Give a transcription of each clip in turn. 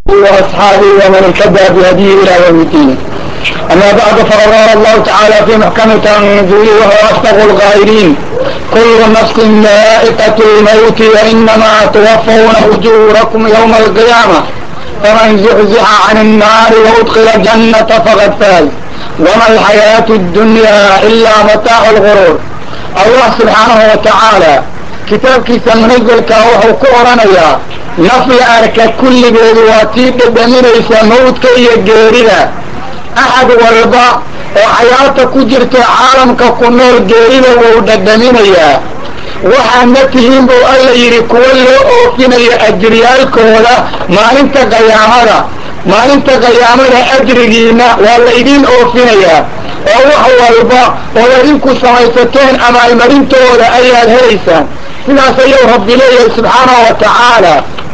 وأصحابه ومن اهتدى بهديه إلى يوم الدين أما بعد فقد قال الله تعالى في محكم تنزيله وهو أصدق القائلين كل نفس ذائقة الموت وإنما توفون أجوركم يوم القيامة فمن زحزح عن النار وأدخل الجنة فقد فاز وما الحياة الدنيا إلا متاع الغرور الله سبحانه وتعالى kitaabkiisa munazalka wuxuu ku oranayaa naf la arka kulligeedu waa tii dhadhaminaysa mawdka iyo geerida axad walba oo xayaata ku jirta caalamka ku nool geerida wuu dhadhaminayaa waxaadna tihiin buu alla yidhi kuwa loo oofinayo ajriyaalkooda maalinta qayaamada maalinta qayaamada ajrigiina waa la idiin oofinayaa oo wax walba oo idinku samaysateen amaalmarintooda ayaad helaysaan sidaas ayuu rabbi leeyahay subxaanahu wa tacaala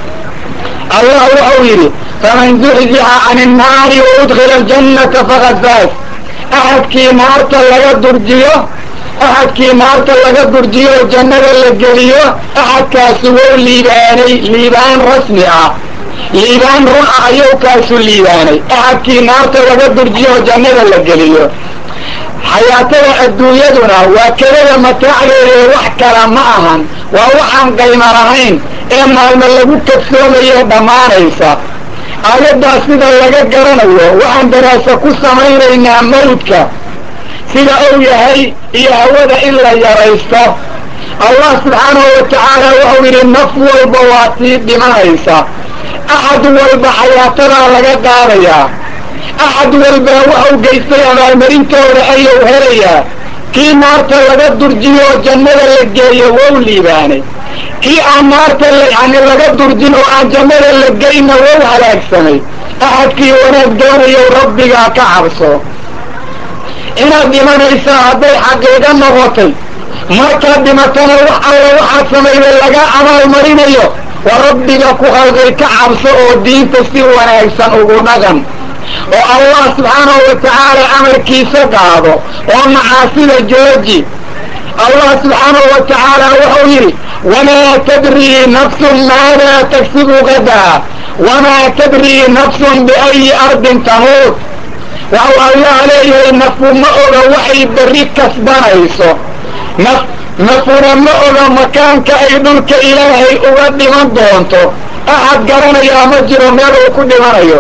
allah wuxuu yidhi faman zuxzixa can innaari waudkila aljannata faqad faas axadkii naarta laga durjiyo axadkii naarta laga durjiyo oo jannada la geliyo axadkaasi wou liibaanay liibaan rasmi ah liibaan run ah ayuu kaasu liibaanay axadkii naarta laga durjiyo oo jannada la geliyo xayaatada adduunyaduna waa kelada mataacdeeda ee wax kala ma ahan waa waxaan qayma lahayn ee maalmo lagu kadsoomayo dhammaanaysa aayaddaas sida laga garanayo waxaan daraasa ku samaynaynaa mawdka sida uu yahay iyo hawada in la yaraysto allah subxaanahu wa tacaala wuxuu yidhi naf walba waa tii dhimanaysa axad walba xayaatadaa laga qaadayaa axad walba waxau geystay abaalmarintooda ayuu helayaa kii naarta laga durjiyo oo jannada la geeyo wow liibaanay kii aan naarta yani laga durjin oo aan jannada la geyna wow halaagsamay axadkii wanaag doonayow rabbigaa ka cabso inaad dhimanaysaa hadday xaqiiqo noqotay markaad dhimatana wax alla waxaad samayday laga abaalmarinayo waa rabbiga ku khalqay ka cabso oo diinta si wanaagsan ugu dhaqan oo allah subxaanahu wa tacaala amarkiisa qaado oo macaasida jooji allah subxaanahu wa tacaala wuxuu yidhi wamaa tadrii nafsun maadaa tagsibu gadaa wamaa tadrii nafsun biayi ardin tamuut waxau allah leeyahay nafu ma oga waxay berri kasbanayso naf nafuna ma oga makaanka ay dhulka ilaahay uga dhiman doonto axad garanayaa ma jiro meel uu ku dhimanayo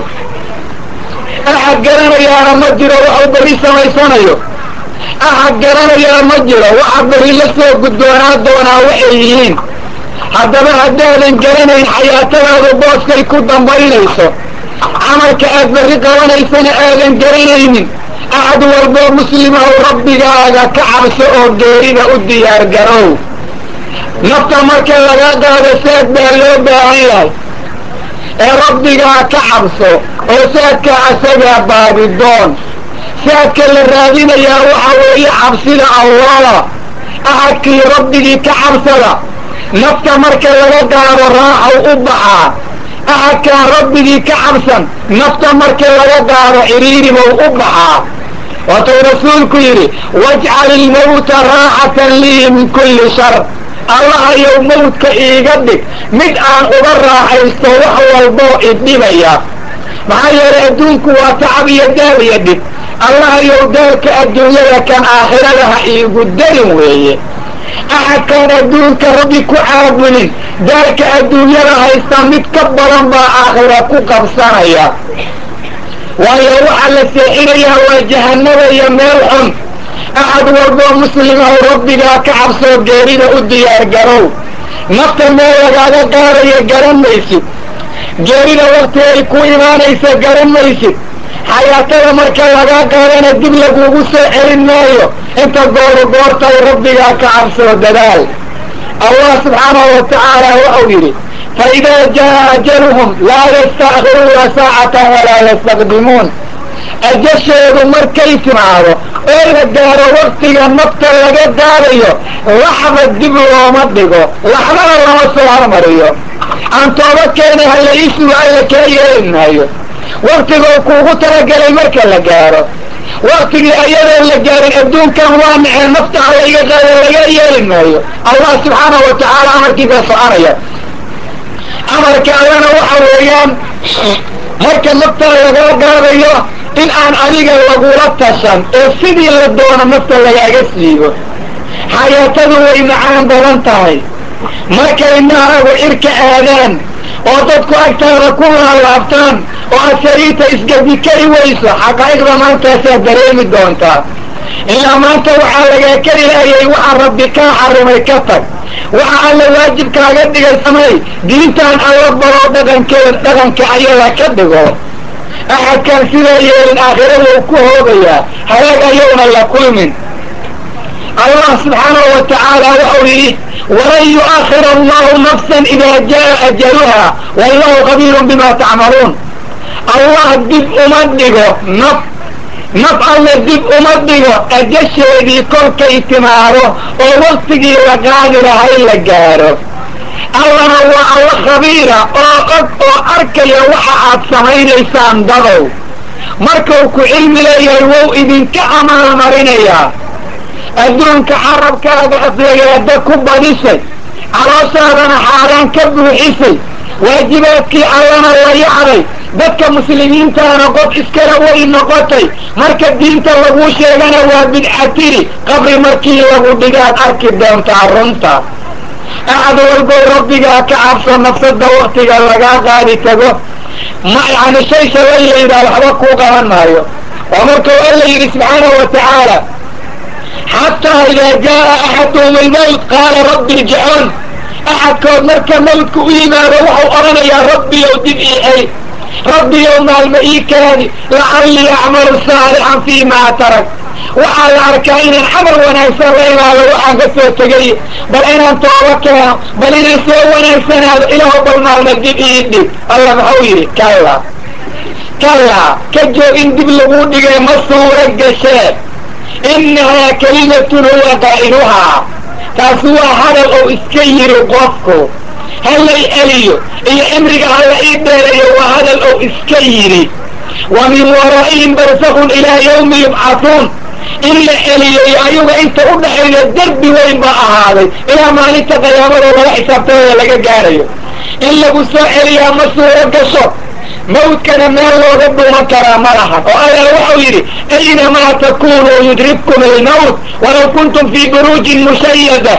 axad garanayaana ma jiro waxuu berri samaysanayo axad garanayaa ma jiro waxa berri la soo guddoonaa doonaa waxay yihiin haddaba haddaadan garanayn xayaatadaadu booskay ku dambaynayso camalka aad berri qabanaysana aadan garanaynin axad walboo muslimahu rabbigaaga ka cabso oo geerida u diyaar garow nafta marka laga qaado saad baa loo baahan yahay ee rabbigaa ka cabso oo saadka asagaa baabidoon saadka la raadinayaa waxa weeye cabsida allada axadkii rabbigii ka cabsada nafta marka laga qaado raaxow u baxaa axadkaan rabbigii ka cabsan nafta marka laga qaado ciriiribow u baxaa waatuu rasuulku yidhi wajcal ilmawta raaxatan lii min kulli shar allahayow mawdka iiga dhig mid aan uga raaxaysto wax walboo idhibaya maxaa yeelay adduunku waa tacab iyo daal iyo dhib allahayow daalka adduunyada kan aakhirada ha iigu darin weeye axadkaan adduunka rabbi ku caabudin daalka adduunyada haysta mid ka badan baa aakhira ku qabsanaya waayo waxaa la seexinayaa waa jahanada iyo meel xun axad walboo muslimahu rabbigaa ka cabsoo geerida u diyaar garow nafta meel lagaaga qaadayo garan maysid geerida wakti ay ku imaanaysa garan maysid xayaatada marka lagaa qaadana dib lagugu soo celin maayo inta gooru goortay rabbigaa ka cabsoo dadaal allah subxaanahu wa tacaala wuxuu yidhi faidaa jaa ajaluhum laa yasta'khiruuna saacatan walaa yastaqdimuun ajashoodu markay timaado oo la gaaro waktiga nafta laga gaadayo laxda dib looma dhigo laxdana lama soo hormariyo aan tooba keena hala isuga alla kaa yeeli maayo waktigoo kuugu talagelay marka la gaaro waktigii ayadoon la gaarin adduunkan waa nacee nafta alla iga qaada laga yeeli maayo allah subxaanahu wa tacaala amarkiisa soconaya amarka allana waxa weeyaan marka naftaa lagaa gaadayo in aan adiga lagula tashan oo sidii la doono nafta lagaaga siibo xayaatadu way macaan badan tahay markay naagu cirka aadaan oo dadku agtaada ku laalaabtaan oo aad sariirta isgadi kari weyso xaqaa'iqda maantaasaad dareemi doontaa ilaa maanta waxaa lagaa kari laayay waxaa rabbi kaa xarimay ka tag waxa alla waajibkaaga dhigay samay diintaan alla baro dhaqankeeda dhaqanka ayada ka dhigo axadkaan sidaa yeelin aakhirada uu ku hoogayaa halaag ayowna la kulmin allah subxaanahu wa tacaala waxau yidhi walan yu'akhir allahu nafsan idaa jaa ajaluha wallahu khabiirun bima tacmaluun allah dib uma dhigo naf naf alla dib uma dhigo ajasheedii kolkay timaado oo waktigii la qaadi lahay la gaadho allana waa alla khabiira oo og oo arkaya waxa aad samaynaysaan dadow markuu ku cilmi leeyahay wow idinka amaalmarinayaa adduunka carabkaaga aflagaada ku badisay calooshaadana xaaraan ka buuxisay waajibaadkii allana la yacday dadka muslimiintaana qof iskala way noqotay marka diinta laguu sheegana waa bidcatiri qabri markii lagu dhigaad arki doontaa runta axad walbow rabbigaa ka cabso nafsada waktiga lagaa qaadi tago ma yani shay shalay la yidhaha waxba kuu qaban maayo oo markuu alla yidhi subxaanahu wa tacaala xataa idaa jaa axaduhum almawt qaala rabbi irjicuun axadkood marka mawdka u yimaado waxau odhanayaa rabbiyow dib ii celi rabbiyow maalma ii kaadi lacallii acmalu saalixan fii maa tarak waxaa la arkaa inaan camal wanaagsan la imaado waxaan ka soo tegay bal inaan tooba keeno bal inaan soo wanaagsanaado ilaaho bal maalma dib ii dhig alla maxau yidhi kalla kallaa ka joog in dib laguu dhigay ma suura gashee innahaa kalimatun huwa qaa'iluhaa taasi waa hadal ou iska yiri qofku hallay eliyo iyo cimriga halla ii dheerayo waa hadal ou iska yidhi wa min waraa'ihim barsakun ilaa yawmi yubcatuun in la celiyayo ayaga inta u dhaxayda derbi weyn baa ahaaday ilaa maalinta qiyaamada laga xisaabtamaya laga gaarayo in lagu soo celiyaa ma suuro gasho mawdkana meel looga dhuman karaa ma lahan oo alla waxau yidhi aynamaa takunuu yudribkum almawt walaw kuntum fii buruujin mushayada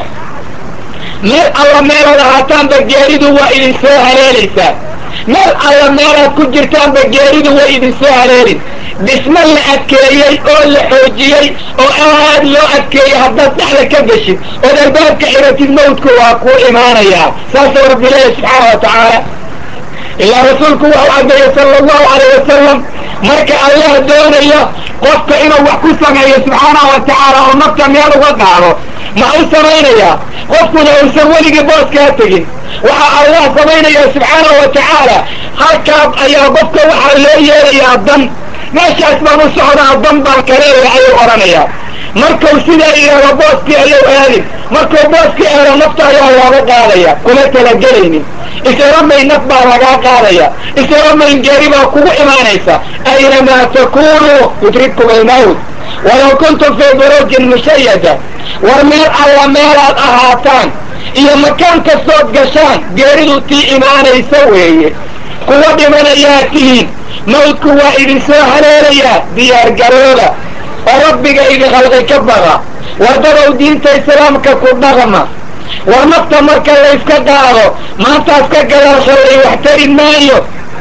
meel alla meelaad ahaataanba geeridu waa idin soo haleelaysaa meel alla meelaad ku jirtaanba geeridu waa idin soo haleelin dhismo la adkeeyey oo la xoojiyey oo aad loo adkeeyey haddaad dhexda ka geshid ood albaabka xiratid mawdku waa kuu imaanayaa saasuu rabbi leeyahy subxaana wa tacaala ilaa rasuulku waxau caddeeyey sala allahu alayh wasalam marka allah doonayo qofka inuu wax ku sameeyo subxaanahu wa tacaala oo nafta meel uga qaado ma u samaynayaa qofkuna uusan weligii booskaa tegin waxaa allah samaynaya subxaanahu wa tacaala halkaas ayaa qofka waxaa loo yeelayaa dan meeshaas baan u socdaa dan baan kaleeya ayuu odhanayaa markuu sidaa yidhaahdo booskii ayuu aadin markuu booskii eero nafta ayaa looga qaadaya kuma talagelaynin isiramayn naf baa lagaa qaadaya isiramayn geeri baa kugu imaanaysa aynamaa takunuu yudribkum almawt walaw kuntum fii buruujin mushayada war meel alla meelaad ahaataan iyo makaan kastood gashaan geeridu tii imaanaysa weeye kuwa dhimanayaa tihiin mawdku waa idin soo haleelayaa diyaargarooda oo rabbiga idin khalqi ka baqa wardadow diinta islaamka ku dhaqma war nafta marka layska qaado maantaas ka gadaasha lay wax tari maayo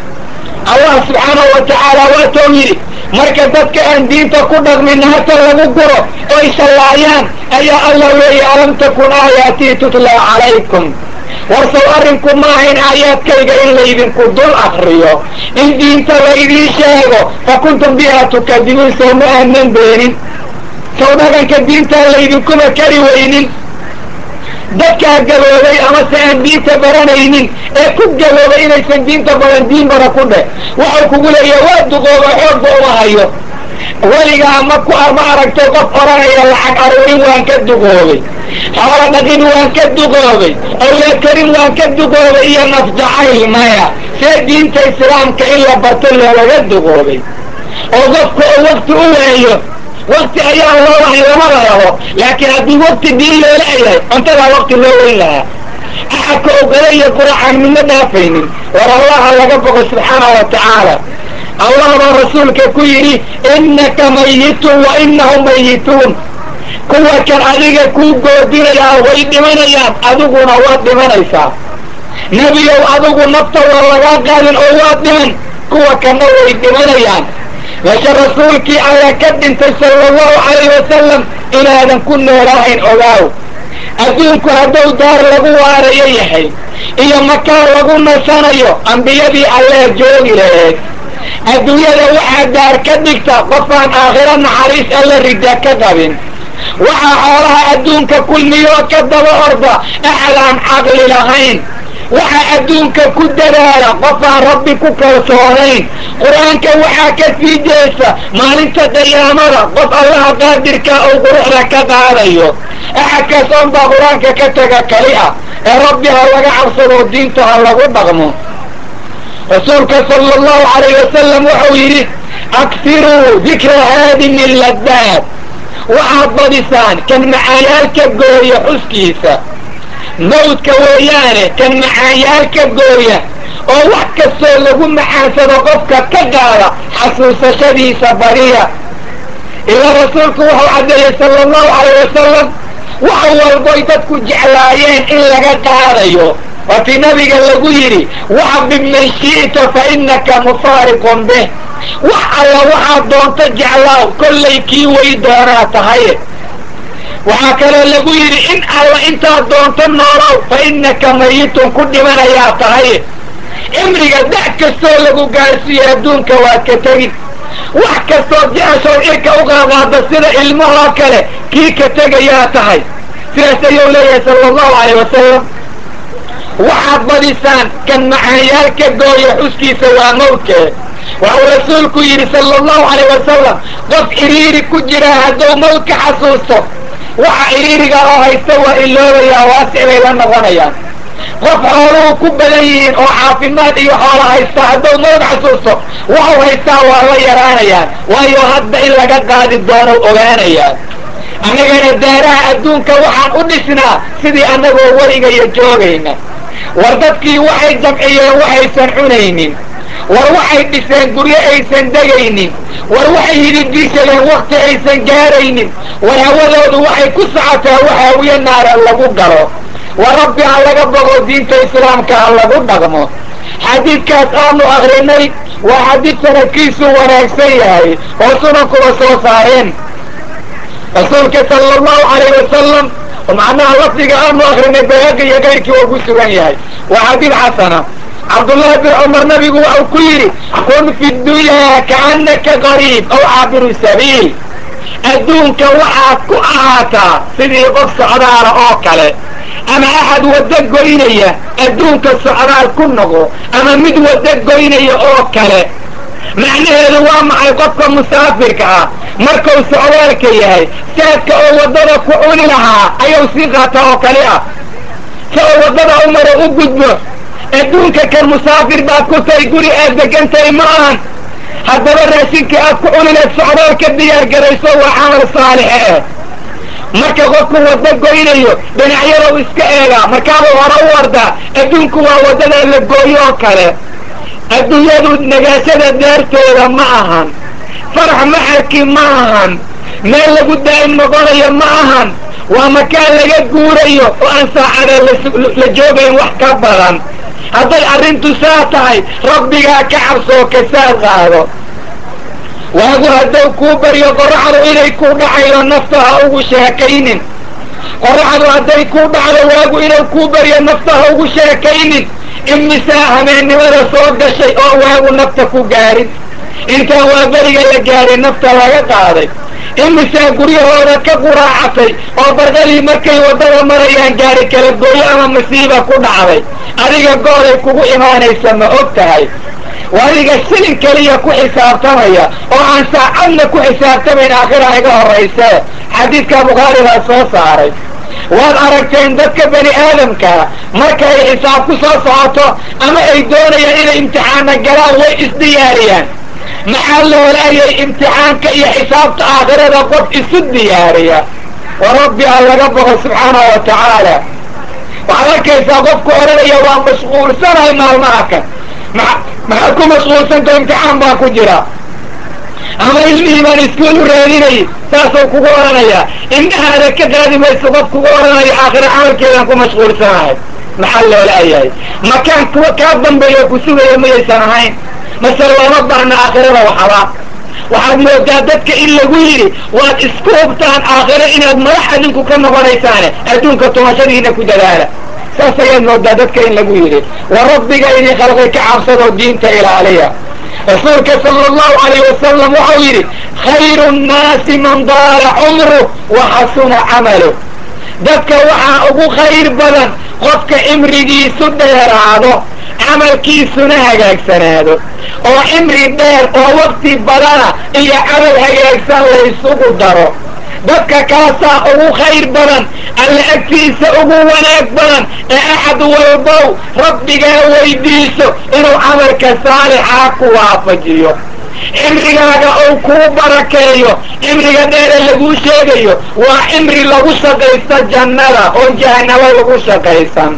allah subxaanahu wa tacaala waatou yidhi marka dadka aan diinta ku dhaqmin hata lagu guro oy shallaayaan ayaa allah leeya alam takun aayaatii tutlaa calaykum warsow arrinku ma ahayn aayaadkayga in laydinku dul akriyo in diinta la idiin sheego fa kuntum bihaa tukadibuun sow ma aanan beenin sow dhaqanka diintaa laydinkuma kari weynin dadkaa gaboobay amase aan diinta baranaynin ee ku gaboobay inaysan diinta baran diin bara ku dheh waxau kugu leeyaha waa duqooba xoogba uma hayo weligaa ma ku ma aragto qof odhanaya lacag aruurin waan ka duqoobay xoolo dhaqin waan ka duqoobay awlaad karin waan ka duqoobay iyo nafjacayl maya see diinta islaamka in la barto loolaga duqoobay oo qofka oo wakti u waayo wakti ayaa loo wahay lamada rabo laakiin haddii wakti diin loola yahay cuntadaa wakti loo weyn lahaa axadka ogada iyo quracan midna dhaafaynin war allaha laga boqo subxaana wa tacaala allah baa rasuulka ku yidhi innaka mayitun wa inahum mayituun kuwa kan adiga kuu goodinayaa way dhimanayaan adiguna waad dhimanaysaa nebiyow adigu nafta waa lagaa qaadin oo waad dhiman kuwa kanna way dhimanayaan meesha rasuulkii ayaa ka dhintay sala allahu calayh wasalam inaadan ku noolaahayn ogaaw adduunku hadduu daar lagu waarayo yahay iyo makaan lagu nasanayo ambiyadii allee joogi laheed adduunyada waxaa daar ka dhigta qofaan aakhiro naxariis alla rida ka qabin waxaa xoolaha adduunka kulmiyoo ka daba orda axad aan caqli lahayn waxaa adduunka ku dadaala qofaan rabbi ku kalsoonayn qur-aanka waxaa ka sii jeesa maalinta qiyaamada qof allaha qaadirka uu quruxda ka qaadayo axadkaas oon baa qur-aanka ka taga kali ah ee rabbi ha laga cabsado diinta ha lagu dhaqmo rasuulka sala allahu calayh wasalam wuxuu yidhi aksiruu dikra haadimi laddaad waxaad badisaan kan macaanyaalka gooya xuskiisa mawdka weeyaane kan macaanyaalka gooya oo wax kastoo lagu macaansado qofka ka qaada xasuusashadiisa bariya ilaa rasuulku wuxuu caddeeyey sala allahu calayh wasalam wax walboy dadku jeclaayeen in laga qaadayo waatii nabiga lagu yidhi waxbib man shi'ta fa innaka mufaariqun bih wax alla waxaad doonto jeclaaw kollay kii way doonaa tahaye waxaa kaloo lagu yidhi in alla intaad doonto noolow fa innaka mayitun ku dhimanayaa tahaye cimriga da' kastoo lagu gaarsiiyo adduunka waad ka tegin wax kastoo jeceshow irka u qaaqaada sida ilmahoo kale kii ka tegayaa tahay sidaas ayuu leeyahay sala allahu calayh wasalam waxaad badisaan kan macaanyaalka gooya xuskiisa waa mawdkee waxuu rasuulku yidhi sala allahu calayh wasalam qof iriiri ku jiraa hadduu mawdka xasuusto waxa iriiriga oo haysta waa iloobayaa waasic bay la noqonayaan qof xooluhu ku badan yihiin oo caafimaad iyo xoola haysta hadduu mawd xasuusto waxuu haystaa waa la yaraanayaan waayo hadda in laga qaadi doono ogaanayaa annagana daaraha adduunka waxaan u dhisnaa sidii annagoo weligayo joogayna war dadkii waxay jamciyeen waxaysan cunaynin war waxay dhiseen guryo aysan degaynin war waxay hidibdiishadeen wakti aysan gaaraynin war hawadoodu waxay ku socotaa waxaawiye naara lagu galo war rabbi ha laga bogo diinta islaamka ha lagu dhaqmo xadiidkaas aanu akrinay waa xadiid sanadkiisu wanaagsan yahay oo sunankuba soo saareen rasuulka sala allahu calayh wasalam oo macnaha lafdiga aanu akrinay bayhaqi iyo kayrkii waa ku sugan yahay waa xadiid xasana cabdullahi bin cumar nabigu waxau ku yidhi kun fi dunyaa kaannaka qariib aw caabiru sabiil adduunka waxaad ku ahaataa sidii qof socdaala oo kale ama axad waddo goynaya adduunka socdaal ku noqo ama mid waddo goynaya oo kale macnaheedu waa maxay qofka musaafirka ah markuu socdaalka yahay saadka oo waddada ku cuni lahaa ayuu sii qaataa oo kale ah si oo waddada u maro u gudbo adduunka kan musaafir baad ku tahay guri aad degan tahay ma ahan haddaba raashinka aad ku cunileed socdaal ka diyaar garayso waa camal saalixe eh marka qofku waddo goynayo dhinacyadou iska eegaa markaabuu hore u wardaa adduunku waa waddada la gooyo oo kale adduunyadu nagaashada daartooda ma ahan farax maxarki ma ahan meel lagu daa'im noqonayo ma ahan waa makaan laga guurayo oo aan saacada la joogayn wax ka badan hadday arrintu saa tahay rabbigaa ka cabsoo kasaad qaado waagu hadduu kuu baryo qorraxdu inay kuu dhacaydo nafta ha ugu sheekaynin qorraxdu hadday kuu dhacdo waagu inuu kuu baryo nafta ha ugu sheekaynin imisaa hameennimada soo gashay oo waagu nafta ku gaarin intaan waa beriga la gaarin nafta laga qaaday imisaa guryahooda ka quraacatay oo barqadii markay waddada marayaan gaari kala gooyo ama masiiba ku dhacday adiga gooday kugu imaanaysa ma og tahay waa adiga shilin keliya ku xisaabtamaya oo aan saacadna ku xisaabtamayn aakhira iga horraysee xadiidka bukhaari baa soo saaray waad aragteen dadka bani aadamkaa marka ay xisaab ku soo socoto ama ay doonayaan inay imtixaana galaan way isdiyaariyaan maxaa loolaayay imtixaanka iyo xisaabta aakhirada qof isu diyaariya wa rabbi ha laga boqo subxaanahu wa tacaala waxaad arkaysaa qofku odhanaya waa mashquulsanahay maalmaha kan maa maxaad ku mashquulsantao imtixaan baan ku jiraa ama ilmihii baan iskuol u raadinayay saasuu kugu odhanayaa indhahaada ka qaadi mayso qof kugu odhanayo aakhira camalkeedaan ku mashquulsanahay maxaa loola ayahay makaan kuwa kaa dambeeya ku sugaya mayaysan ahayn mase looma baahna aakhirada waxaba waxaad moodaa dadka in lagu yidhi waad isku hubtaan aakhiro inaad madax adinku ka noqonaysaane adduunka tumashadiina ku dadaala saas ayaad moodaa dadka in lagu yidhi wa rabbiga idin khalqay ka cabsadoo diinta ilaaliya rasuulka sala allahu alayh wasalam waxau yidhi khayru nnaasi man daala cumruh wa xasuna camaluh dadka waxaa ugu khayr badan qofka cimrigiisu dheeraado camalkiisuna hagaagsanaado oo cimri dheer oo wakti badana iyo camal hagaagsan laysugu daro dadka kaasaa ugu khayr badan alla agtiisa ugu wanaag badan ee axad walbow rabbigaa weydiiso inuu camalka saalixaa ku waafajiyo cimrigaaga uu kuu barakeeyo cimriga dheere laguu sheegayo waa cimri lagu shaqaysto jannada oon jahanabo lagu shaqaysan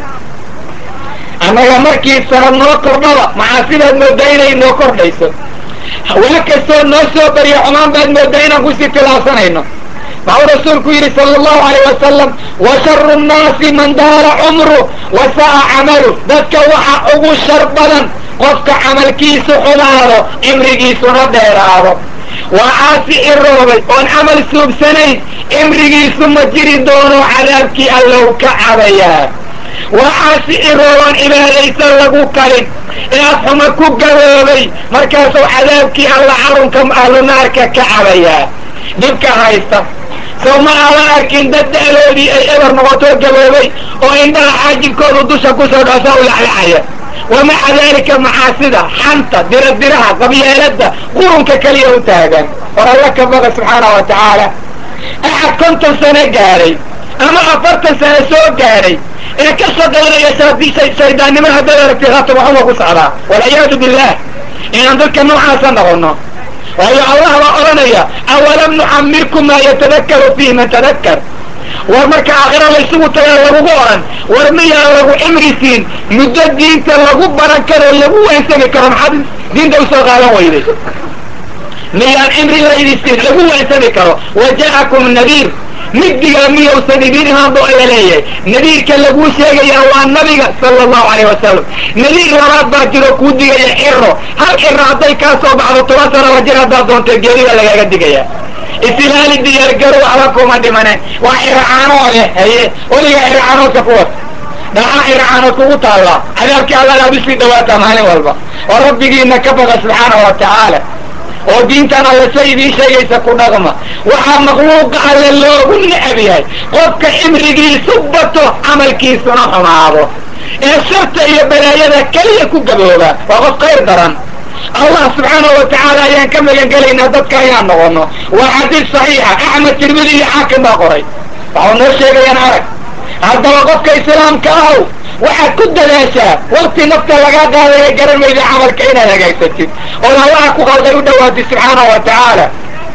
annaga markii sanad noo kordhaba maxaa sidaad moodaa inay noo kordhayso waa kastoo noo soo bariyo xumaan baad moodaa inaan kusii tilaabsanayno maxuu rasuulku yidhi sala allahu alayh wasalam wa sharu nnaasi man daala cumru wa sa'a camalu dadka waxa ugu shar badan qofka camalkiisu xumaado cimrigiisuna dheeraado waa caasi iroobay oon camal suubsanayn cimrigiisu ma jiri doono cadaabkii allow ka cabayaa waa caasi irooban cibaadaysan lagu kalin inaad xuma ku gaboobay markaasuu cadaabkii alla carunka ahlunaarka ka cabayaa dhibka haysta sow ma aadan arkin dad da'doodii ay eber noqotoo gaboobay oo indhaha xaajibkoodu dusha kusoo dhoosa u laclacaya wamaca daalika macaasida xanta diradiraha qabyeelada qurunka keliya u taagan war alla ka baqa subxaana wa tacaala axad konton sano gaadhay ama afartan sano soo gaadhay ee ka shaqaynaya shaydaannimo haddaad aragtay haatan waxuma ku socdaa walciyaadu billah inaan dadka noocaasa noqono waayo allah baa odhanaya awalam nuxamirkum maa yatadakaru fihi man tadakkar war marka aakhira laysugu tagaa lagugu odhan war miyaan lagu cimri siin muddo diinta lagu baran karo lagu waansami karo maxaad diinta usoo qaadan weyday miyaan cimri laydi siin lagu waansami karo wa ja'akum nadiir migdigaa miyausan idin imaan bu alla leeyahay nadiirka laguu sheegayaa waa nabiga sala allahu alayh wasalam nadiir labaad baa jiro kuu digaya ciro hal ciro hadday kaa soo baxdo toban sanaba jir haddaad doonto geerida lagaaga digaya isilaali diyaargaro waxba kuma dhimaneen waa ciracaanood eh haye weligaa ciracaanoodka kuwas dhaxaa ciracaanood kugu taallaa cadaabkii allana ad usii dhawaataa maalin walba oo rabbigiina ka baqa subxaana wa tacaala oo diintan alle sa idiin sheegaysa ku dhaqma waxaa makhluuqa alle loogu necab yahay qofka cimrigiisu bato camalkiisuna xumaado ee sharta iyo balaayada keliya ku gabooba waa qof khayr daran allah subxaanahu wa tacaala ayaan ka magan gelaynaa dadka ayaan noqono waa xadiis saxiixa axmed tirmidi iyo xaakim baa qoray waxau noo sheegayaan arag haddaba qofka islaamka ahow waxaad ku dadaashaa wakti nafta lagaa qaadaya garan mayda camalka inaad hagaagsatid ood allaha ku qalday u dhawaatid subxaanahu wa tacaala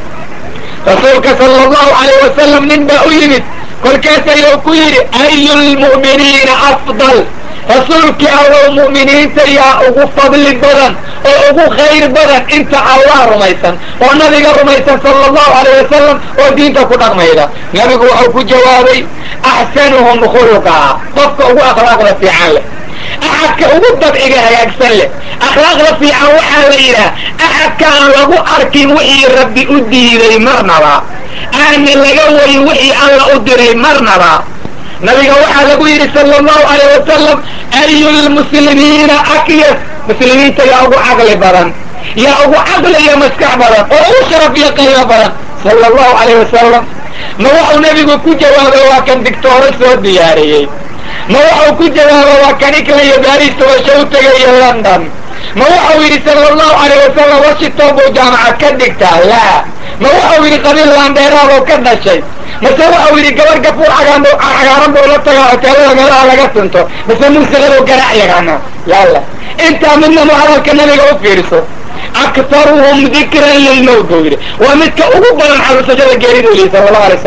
rasuulka sala allahu alayh wasalam nin baa u yimid kolkaas ayuu ku yidhi ayu lmu'miniina afdal rasuulkii allow mu'miniinta yaa ugu fadli badan oo ugu khayr badan inta allah rumaysan oo nabiga rumaysan sala allahu alayh wasalam oo diinta ku dhaqmayda nabigu wuxuu ku jawaabay axsanuhum khuluqaa qofka ugu akhlaaqda fiican leh axadka ugu dabciga hagaagsan leh akhlaaqda fiican waxaa la yidhaah axadka aan lagu arkin wixii rabbi u diiday marnaba aana laga wayin wixii alla u diray marnaba nabiga waxaa lagu yidhi sala allahu alayh wasalam ayu lmuslimiina akyas muslimiinta yaa ugu caqli badan yaa ugu caqli iyo maskax badan oo ugu sharaf iyo qiimo badan sala allahu alayh wasalam ma waxuu nabigu ku jawaabay waa kan digtooro soo diyaariyey ma waxuu ku jawaaba waa kan ikla iyo baris tobasho u tegayo london ma waxau yidhi sala allahu alayh wasalam washington buu jaamacad ka dhigtaa laa ma waxau yidhi qabiil laandheeraadoo ka dhashay mase waxau yidhi gabar gafuur cagaaran buu la tagaa hoteelada meelaha laga sinto mase muusiqadoo garaac yaqaana yalla intaa midnama hadalka nabiga u fiirso aktaruhum dikran lilmowt buu yidhi waa midka ugu badan xasuusashada geeridu lihi sala allahu alay wasalam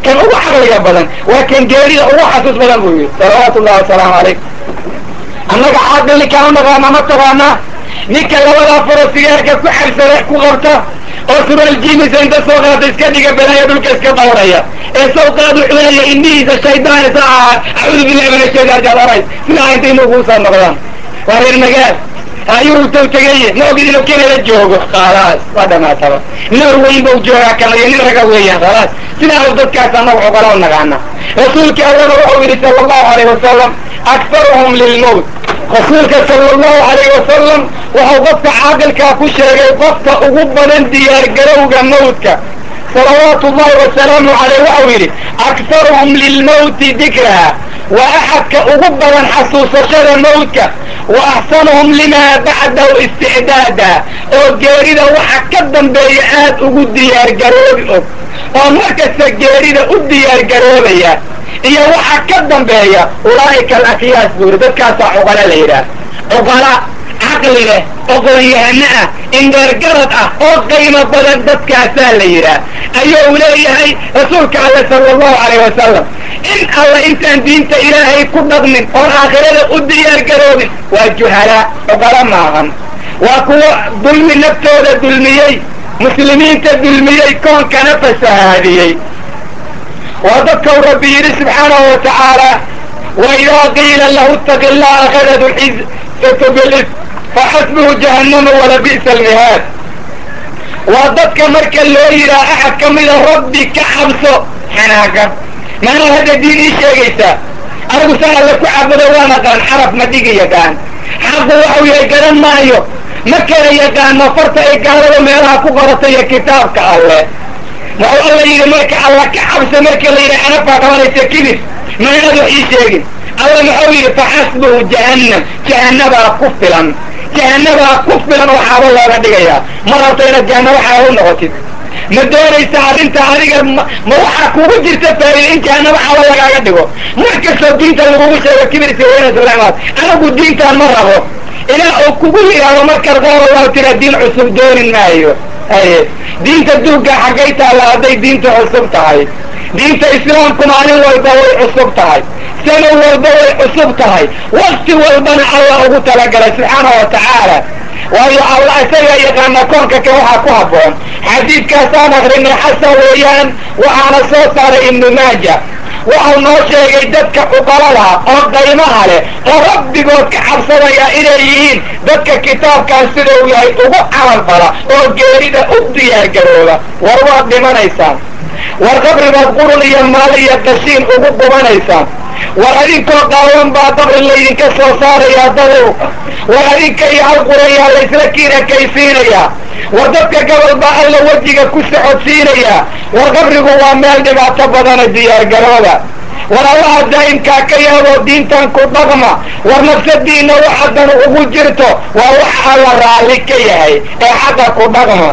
kan ugu caqliga badan waa kan geerida ugu xasuus badan buu yidhi salawaatu ullahi wasalaamu calayh annaga caaqilni kaa naqaana ma taqaanaa ninka labadaa faro sigaarka ku xabsada ku qabta oo sural jimisa inta soo qaata iska dhiga balaaya dhulka iska dawraya ee sawqaadu cunaya indhihiisa shaydaan isa aha acuudu billahi min ashaytaan jadaray sidaa inta inuu kuusoo noqdaan waa reer magaal ayuu taw tegeye ma ogid inuu kenada joogo khalaas waa dhamaataba noor weyn bau joogaa kanayo nin raga weeyaan khalaas sidaa dadkaas annaga cuqala u naqaana rasuulka allana wuxuu yidhi sala allahu alayh wasalam aktaruhum lilmowt rasuulka sala allahu alayh wasalam wuxuu qofka caaqilkaa ku sheegay qofka ugu badan diyaargarowga mawdka salawaatu ullahi wasalaamu caleyh waxau yidhi aktaruhum lilmawti dikraha waa axadka ugu badan xasuusashada mawdka wa axsanuhum limaa bacdahu isticdaada oo geerida waxa ka dambeeya aad ugu diyaargaroobi og oo markasta geerida u diyaargaroobaya iyo waxa ka dambeeya ulaa'ika alakyaas buu yidhi dadkaasaa cuqala la yidhaah cuqala caqli leh oqoon-yahano ah indheergarad ah oo qiimo badan dadkaasaa la yidhaah ayuu leeyahay rasuulka alle sala allahu calayh wasalam in alla intaan diinta ilaahay ku dhaqmin oon aakhirada u diyaargaroobin waa juhalaa cuqala maahan waa kuwo dulmi naftooda dulmiyey muslimiinta dulmiyey koonkana fasahaadiyey waa dadkau rabbi yidhi subxaanahu wa tacaala waidaa qiila lahu itaqi llah akhadatu lcizatu bilis faxasbuhu jahannama walabi'sa almihaad waa dadka marka loo yidhaha axad ka mida rabbi ka cabso xanaaga maanaa hadda diin ii sheegaysaa anigu saan alle ku cabudo waan aqaan xaraf ma dhigi yaqaan xaqu waxau yahay garan maayo ma kala yaqaano farta ay gaalada meelaha ku qorata iyo kitaabka alle wuxuu alla yidhi marka alla ka cabso marka la yidhi xanafaa qabanaysa kibir ma inaad wax ii sheegin alla muxuu yidhi faxasbuhu jahannam jahanabaa ku filan jahanabaa ku filan oo xaabo looga dhigayaa ma rabto inaad jahanabo xaabo u noqotid ma doonaysa arrinta adiga ma waxaa kugu jirta faa'iida in jahanabo xaabo lagaaga dhigo mar kastoo diinta lagugu sheego kibirsi weynas lamaad anagu diintaan ma rabo ilaa uu kugu yidhaahdo markaad qaar allahu tira diin cusub doonin maayo aye diinta duugga xaggay taalla hadday diinta cusub tahay diinta islaamku maalin walba way cusub tahay sano walba way cusub tahay wakti walbana allah ugu talagalay subxaanahu wa tacaala waayo allah isagaa yaqaana koonka kan waxaa ku habboon xadiidkaasaan akrinay xasan weeyaan waxaana soo saaray ibnu maaja waxau noo sheegay dadka cuqalada oo qaymaha leh oo rabbigood ka cabsanaya inay yihiin dadka kitaabkan sida uu yahay ugu camal fala oo geerida u diyaargarooba war waad dhimanaysaan war qabribaad qurun iyo maal iyo qashiin ugu qubanaysaan war adinkoo qaawan baa qabri laydinka soo saarayaa dadow war adinka iyo halqurayaa laysla kiirakaysiinayaa war dadka gobol baa alla wejiga ku socodsiinayaa war qabrigu waa meel dhibaato badana diyaargarooda war allaha daa'imkaa ka yaaboo diintan ku dhaqma war nafsadiinna waxadan ugu jirto waa wax alla raalli ka yahay ee xaqa ku dhaqma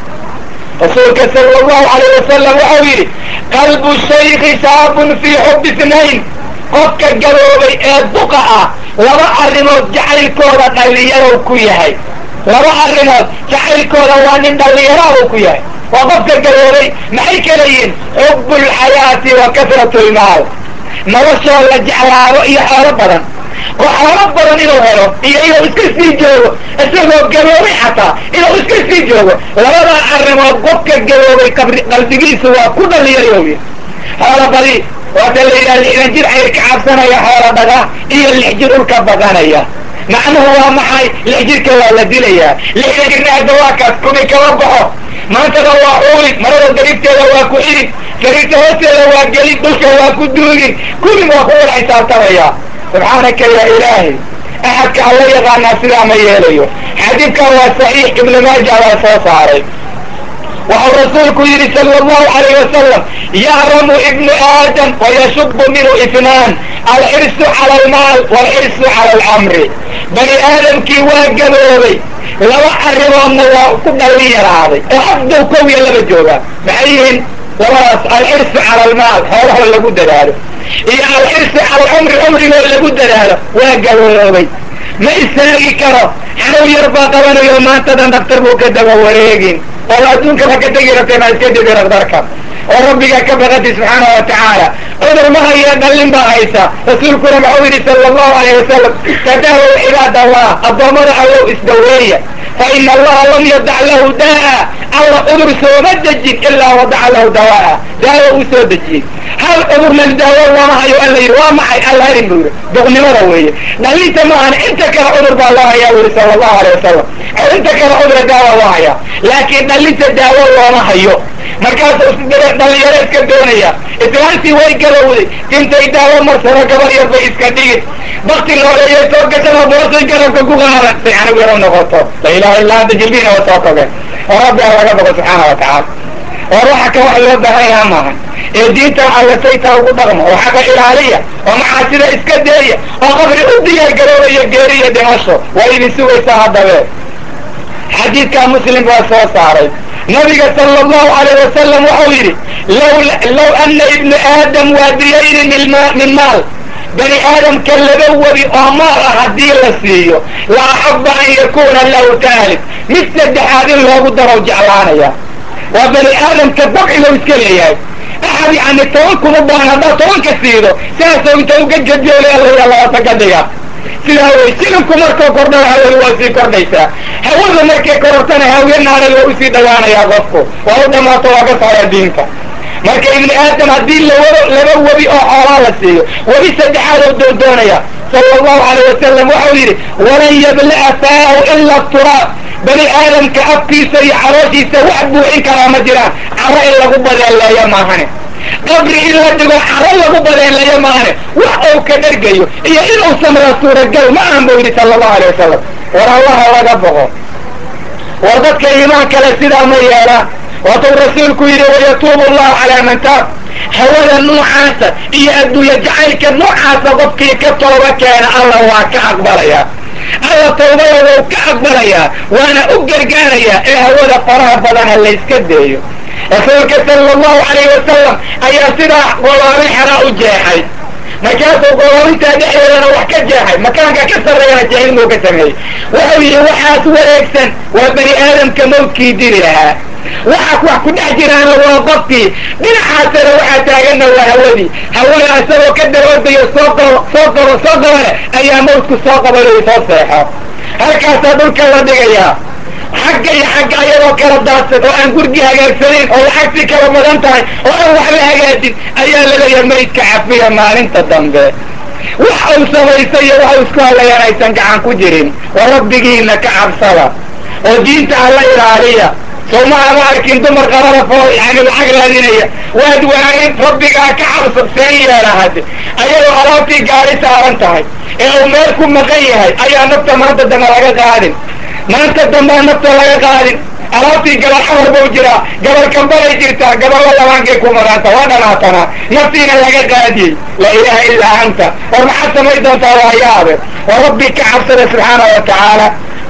rasuulka sala allahu alayh wasalam waxau yidhi qalbu shaykhi shaabun fii xubbi isnayn qofka gaboobay ee duqa ah laba arrimood jacaylkooda dhallinyarow ku yahay laba arrimood jacaylkooda waa nin dhallinyaraabuu ku yahay waa qofka gaboobay maxay kala yihiin xubbu lxayaati wa kasratu lmaal noloshoo la jeclaado iyo xoolo badan oo xoolo badan inuu helo iyo inuu iska sii joogo isagoo gaboobay xataa inuu iska sii joogo labadaa arrimood qofka gaboobay qalbigiisu waa ku dhallinyaryowy xoolo badi waata la yidhaha lixdan jir xayr ka cabsanaya xoolo dhaga iyo lix jir dhulka badanaya macnuhu waa maxay lix jirka waa la dilayaa lixdan jirna hadda waa kaas kumi kama baxo maantana waa uulin marada daribteeda waa ku xidhin sariirta hoosteeda waa gelin dhulka waa ku duugin kullig waa ku wada xisaabtamaya subxaanaka ya ilaahay axadka alla yaqaanaa sidaa ma yeelayo xadiidkan waa saxiix ibnu maaja baa soo saaray waxau rasuulku yidhi sala allahu alayh wasalam yahramu ibnu aadam wayashubu minhu ifnaan alxirsu cala almaal waalxirsu cala alcamri bani aadamkii waa gaboobay laba arrimoodna waa ku dhallin yaraaday oo haddow kow iyo laba joogaa maxay yihiin labadaas alxirsu cala almaal xoolahoo lagu dadaalo iyo alxirsu cala alcumri cumrigoo lagu dadaalo waa gaboobay ma istaagi karo xanuw yar baa qabanayo maantadan daktar buu ka daba wareegin oo adduunkaba ka tegi rabtay maa iska didi daktarka oo rabbigaa ka baqati subxaana wa tacaala cudur ma haya dhallin baa haysa rasuulkuna maxuu yidhi sala allahu alayh wasalam tadaawow cibaad allah addoommada allow isdaweeya fa ina allaha lam yadac lahu daa'a alla cudur sooma dejin ilaa wadaca lahu dawaa'a daawo uu soo dejiyey hal cudurna daawo looma hayo alla yidhi waa maxay alla harin buu yidhi duqnimada weeye dhallinta maahan inta kale cudur baa loo hayaa buu yidhi sala allahu alay wasalam inta kale cudura daawa loo hayaa laakiin dhallinta daawo looma hayo markaasuu dhalinyaro iska doonaya islaantii way galowday intay daawo marsano gabar yar bay iska dhigin bakti nooleeya soo gashada boosay garabka ku qaadan say anigu yaro noqoto la ilaha illa anta jilbiina wa soo togeen oo rabbi a laga bogo subxaana wa tacaala oo waxa ka wax loo baahan yaha maahan ee diintan alla saytaa ugu dhaqmo oo xaqa ilaaliya oo macaasida iska deeya oo qabri u diyaar garoobaya geeri iyo dhimasho waa idin sugaysaa haddabee xadiidkaa muslim baa soo saaray nabiga sala allahu alayh wasalam wuxuu yidhi low ana ibnu aadam waadiyayni min maal bani aadamka laba webi oo maal ah haddii la siiyo la axaba an yakuna lahu taalib mid saddexaad in loogu darow jeclaanaya waa bani aadamka dabciga iska leeyahay axad yani toban kuma baahan haddaad tobanka siido saasoo inta uga gadyoole alla labata ka dhiga sidaa wey silinku markuu kordhana hawadu waa sii kordhaysaa hawada markay korortana haweenaana waa usii dhawaanayaa qofku waa u dhamaato waa ka socdaa diinka marka ibni aadam haddii lawado laba webi oo xoolaa la siiyo webi saddexaad oo doondoonaya sala allahu alayh wasalam waxau yidhi walan yabla'a faahu ila turaab bani aadamka afkiisa iyo calooshiisa wax buuxin karaa ma jiraan caro in lagu badeeleeyo maahane qabri in la dhigo caro lagu badeeleeyo maahane wax ou ka dhergayo iyo inuu samraa suuragal ma ahan buu yidhi sala allahu alay wasalam war allaha laga boqo war dadka iimaan kale sidaa ma yeelaan waatuu rasuulku yidhi wayatuubu allahu calaa man taab hawada noocaasa iyo adduunya jacaylka noocaasa qofkii ka tooba keena alla waa ka aqbalayaa alla tawbada wou ka aqbalayaa waana u gargaarayaa ee hawada faraha badana layska deeyo rasuulka sala allahu alayh wasalam ayaa sidaa goloorin xeraa u jeexay markaasuu goloorintaa dhexdeedana wax ka jeexay makaanka ka sarreeyana jeexidmuu ka sameeyey wuxuu yidhi waxaas wareegsan waa bani aadamka mawdkii diri lahaa waxa wax ku dhex jiraana waa qofkii dhinacaasana waxaa taaganna waa hawadii hawada isagoo ka daroodayo soo qabo soo qabo soo qabane ayaa mawdku soo qabanayo soo seexo halkaasaa dhulka la dhigayaa xagga iyo xagga ayadoo kala daadsan oo aan gurgi hagaagsanayn oo lacagtii kala badan tahay oo aan wax la hagaajin ayaa laleeyahay maydka cafiya maalinta dambe wax uu samaystay iyo wax uu isku hadlayaan aysan gacan ku jirin oo rabbigiina ka cabsada oo diinta alla ilaaliya soomaha ma arkin dumar qarada foo yani lacag raadinaya waad waanin rabbigaa ka cabso seen yeela hadde ayadoo alaabtii gaari saaran tahay ee uu meel ku maqan yahay ayaa nafta maanta dambe laga qaadin maanta dambea nafta laga qaadin alaabtii gabal xamar bau jiraa gabal kambalay jirtaa gaballa labaankay ku maqanta waa dhanaatanaa naftiina laga qaadiyey laa ilaaha illaa anta war maxaad samay doontaa waa yaabe oo rabbi ka cabsada subxaana wa tacaala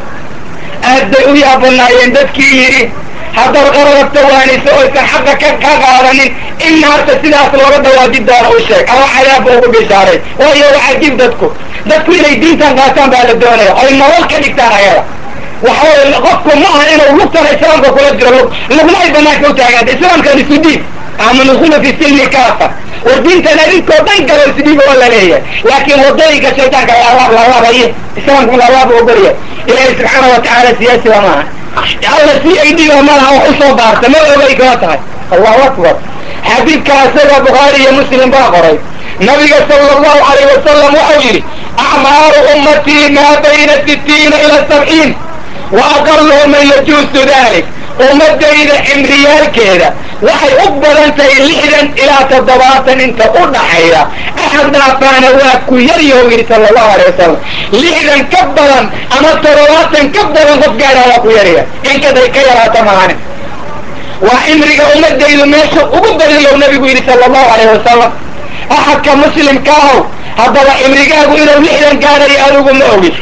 aad bay u yaabanaayeen dadkii yidhi haddaad qararabta waaniso oysan xaqa ka ka qaadanin in naarta sidaas looga dawaadi doono u sheeg ama cadaabba ugu bishaaray waayo waxaa jib dadku dadku inay diintan qaataan baa la doonaya oy nolol ka dhigtaan ayada waxaway qofku ma aha inuu lugtana islaamka kula jiro lug lugna ay banaanka u taagaanta islaamkan isu dhiib ama nudkhulu fi silmi kaafa war diintan adinkoo dhan galo isdhiib oo la leeyahay laakiin wadooyinka shaytaanka lalaab lalaabaye islaamku lalaab ogolya ilaahay subxaana wa tacaala siyaasiba maaha alla si ay dhiga malaha wax usoo baarta ma ogay kala tahay allahu akbar xadiidka isaga bukhaari iyo muslim baa qoray nabiga sala allahu alayh wasalam waxau yidhi acmaaru ummatii maa bayna sittiina ila sabciin wa aqaluhu man yajuusu dalik ummadayda cimriyaalkeeda waxay u badan tahay lixdan ilaa toddobaatan inta u dhaxayda axad dhaafaana waa ku yaryahu yidhi sala allahu alay wasalam lixdan ka badan ama toddobaatan ka badan qof gaadhaa waa ku yarya inkaday ka yaraata maane waa cimriga ummadaydu meesha ugu badan low nabigu yidhi sala allahu alayh wasalam axadka muslimka ahow haddaba cimrigaagu inuu lixdan gaadhayo adigu ma ogid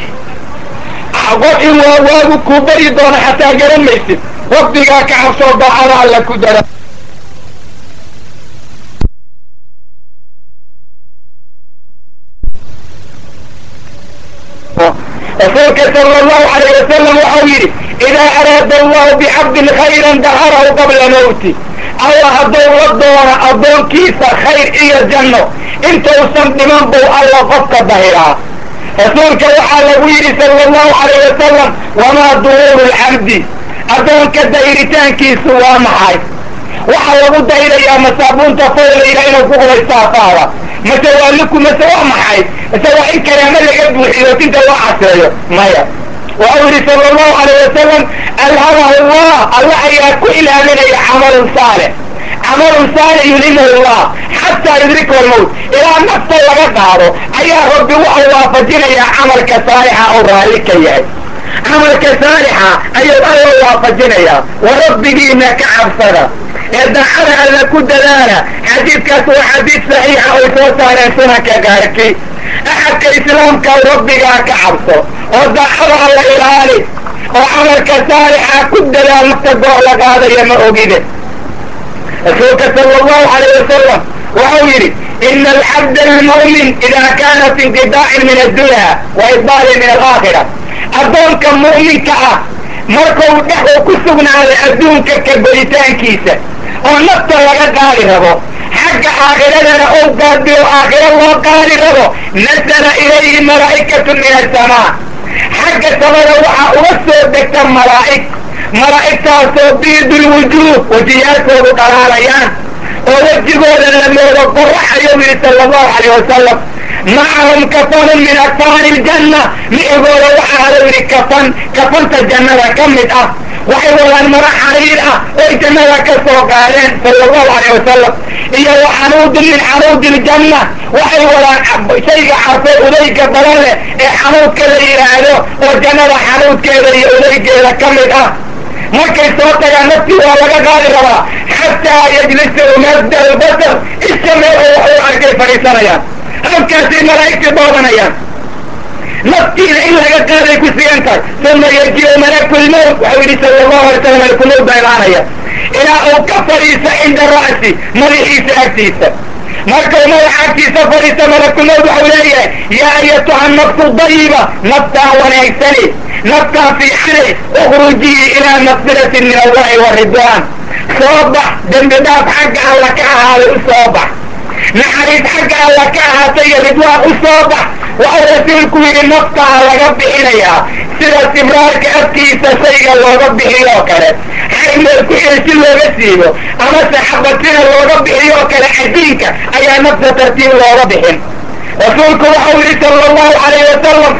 qof in waa waagu kuu bari doono xataa garan maysid rabbigaa ka cabsoo daacada alla ku dara rasuulka sala allahu alayh wasalam waxau yidhi idaa araada allahu bicabdin khayran daharahu qabla mawti alla hadduu la doono addoonkiisa khayr iyo janno intuusan dhiman buu alla qofka dahiraa rasuulka waxaa lagu yidhi sala allahu calayh wasalam wamaa duhuuru lcabdi addoonka dahiritaankiisu waa maxay waxaa lagu dahirayaa masaabuunta foolayla inuu ku qubaystaafaada mase waa liku mase waa maxay mase waa in karaamo laga buuxiyo tinta loo caseeyo maya waxau yidhi sala allahu calayh wasalam alhamahu llah alla ayaa ku ilaaminaya camalun saalix camalun saalix yulhimahu llah xataa yudrika almowt ilaa nafta laga qaado ayaa rabbi waxau waafajinayaa camalka saalixa oo raalli ka yahay camalka saalixa ayuu alla waafajinayaa wa rabbigiina ka cabsada ee daacada alla ku dadaala xadiidkaas waa xadiid saxiixa oy soo saareen sunanka gaarki axadka islaamka rabbigaa ka cabso oo daacada alla ilaali oo camalka saalixa ku dadaal nafta goor la qaadaya ma ogide rasuulka sala allahu calayh wasalam waxau yidhi ina alcabda almu'min ida kaana fi inqidaacin min addunya wa idbaalin min alaakhira addoonka mu'minka ah markuu dhex uu ku sugnaaday adduunka ka goritaankiisa oo nafta laga qaadi rabo xagga aakhiradana ou gaadiyo aakhiro loo qaadi rabo nasala ilayhi malaa'ikatun min asamaa xagga samada waxaa uga soo degta malaa'ig malaa'igtaasoo biidulwujuuh wejiyaalkoodu dhalaalayaan oo wejigooda la moodo qoraxayuu yidhi sala allahu calayh wasalam macahum kafanun min akfaani iljanna micigooda waxaa hadau yidhi kafan kafanta jannada ka mid ah waxay wadaan mara xariir ah oy jannada ka soo qaadeen sala allahu calayh wasalam iyo wa xanuudun min xanuudi iljanna waxay wadaan shayga carfee udayga badan leh ee xanuudka la yidhaahdo oo jannada xanuudkeeda iyo udaygeeda ka mid ah markay soo tagaan naftii waa laga qaadi rabaa xataa yajlisa umadda albasar isha meel oo wax u arkay fadhiisanayaan halkaasay malaa'igtii boodanayaan naftiina in laga qaaday ku sigan tahay uma yajiu malakulmowt waxau yidhi sala allahu alay slam malakulmowt baa imaanaya ilaa uu ka fadhiisa cinda ra'si madaxiisa agtiisa markuu madaxa agtiisa fadhiisa malakulmowt waxau leeyahay yaa ayatuha nafsu dayiba naftaa wanaagsani naftaa fiixane ukhrujii ilaa maqfiratin min allahi wa ridwaan soo bax dembi dhaaf xagga alla ka ahaaday u soo bax naxariis xagga alla ka ahaatay iyo ridwaan u soo bax waxau rasuulku yidhi naftaa laga bixinayaa sida sibraarka afkiisa shayga looga bixiyoo kale xaymeel ku xil si looga siibo amase xabatina looga bixiyoo kale cadiinka ayaa nafta tartiib looga bixin rasuulku waxau yidhi sala allahu calayh wasalam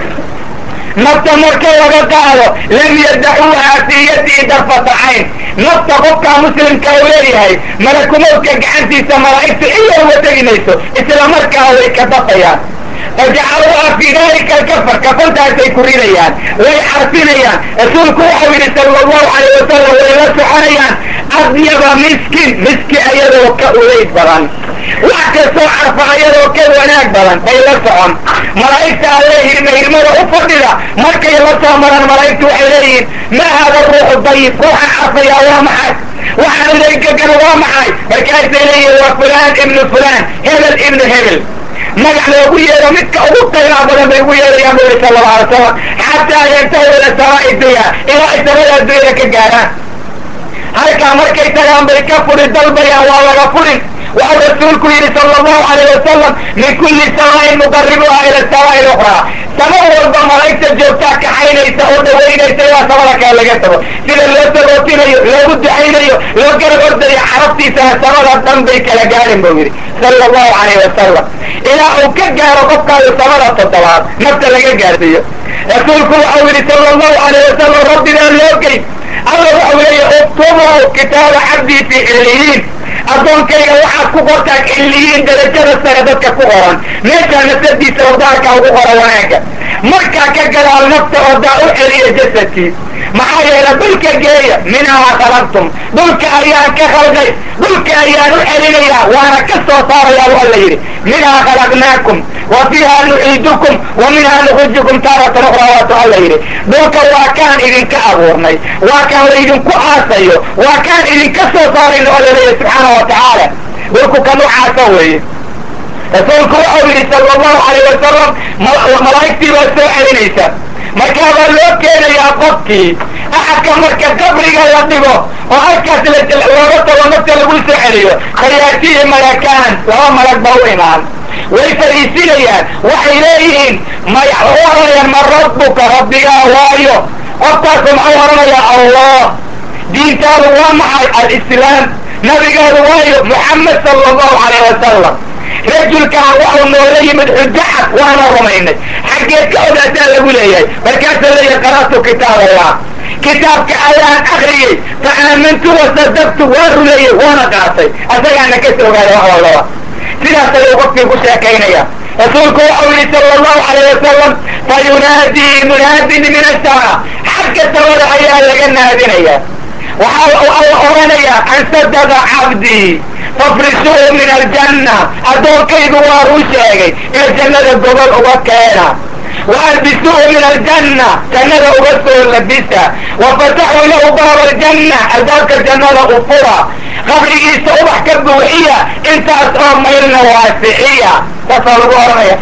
nafta marka laga qaado lam yadacuuhaa fii yadii darfata cayn nafta qofka muslimka u leeyahay malakumowdka gacantiisa malaa'igtu ila uga tegi mayso isla markaa way ka dafayaan fajacaluuha fii dalika alkafar kafantaasay ku ridayaan way carfinayaan rasuulku waxau yidhi sala allahu calayh wasalam way la soconayaan adyaba miskin miski ayadoo ka udayd badan wax kastoo carfa ayadoo ka wanaag badan bay la socon malaa'igta alle hirma hirmada u fadhida markay la soo maraan malaa'igtu waxay leeyihiin ma hada ruuxu dayib ruuxa carfayaa waa maxay waxaan udaygagana waa maxay markaasay leeyihiin waa fulaan ibnu fulaan hebel ibnu hebel magac loogu yeero midka ugu qiimaa badan bay ugu yeerayaan bu yidhi sala allahu alay salam xataa yantahu ila samaa'i dunya ilaa ay samada addunyada ka gaaraan halkaa markay tagaan bay ka furi dalbayaan waa laga furin waxau rasuulku yidhi sala allahu calayh wasalam min kulli samaain muqaribuha ila samaa'i lukhraa sama walba malaa'igta joogtaa kaxaynaysa oo dhawaynaysa ilaa samada kale laga tago sida loo sagootinayo loogu ducaynayo loo garab ordayo carabtiisana samada dhan bay kala gaadhin buu yidhi sala allahu calayh wasalam ilaa uu ka gaaro qofkaayo samada toddobaad nafta laga gaarsiiyo rasuulku waxau yidhi sala allahu calayh wasalam rabbigaa loo gey alla waxau leeyahy uktubuu kitaaba cabdii fii xilliyiin addoonkayga waxaad ku qortaan xilliyiin darajada sare dadka ku qoran meeshaa nafsadiisa ordaarka ugu qora wanaagga markaa ka gadaal nafta ordaa u celiya jasadkii maxaa yeele dhulka geeya minhaa khalaqtum dhulka ayaan ka khalqay dhulka ayaan u celinayaa waana ka soo saarayaa bu alla yidhi minhaa khalaqnaakum wa fiiha nuciidukum wa minhaa nukhrijukum taaratan ukhraa waatu alla yidhi dhulka waa kaan idinka abuurnay waa kaan laydinku aasayo waa kaan idinka soo saarayno alla leeyahy subxaana wa tacaala dhulku ka nucaasa weeye rasuulku waxau yidhi sala allahu calayh wasalam malaa'igtii baa soo celinaysa markaabaa loo keenayaa qofkii axadka marka qabriga la dhigo oo halkaas looga tago nafta lagu soo celiyo fayaatihi malakaan laba malag baa u imaan way fariisinayaan waxay leeyihiin may u oranayaan ma rabbuka rabbigaa waayo qofkaasu maxuu oranayaa allah diintaadu waa maxay alislaam nabigaadu waayo muxamed sala allahu calayh wasalam rajulkaan waxuu noola yimid xujacad waana rumaynay xaggeed ka ogaataa lagu leeyahay markaasuu leeyahay qara'tu kitaab allah kitaabka ayaan akriyey fa aamantu wasadaqtu waa rumeeyey waana qaatay asagaana ka soo ogaada wax walbaba sidaas ayuu qofkii ku sheekaynaya rasuulku waxau yihi sala allahu calayh wasalam fa yunaadii munaadin min asamaa xagga samada ayaa laga naadinaya waxa alla oranayaa an sadaqa cabdii fafrisuuhu min aljanna addoonkaygu waa ruu sheegay ee jannada gobol uga keena waalbisuuhu min aljanna jannada uga soo labisa wafataxuu lahu baaba aljanna albaabka jannada u fura qabrigiisa ubax ka buuxiya intaas oo maylna waasixiya saasaa lagu oranaya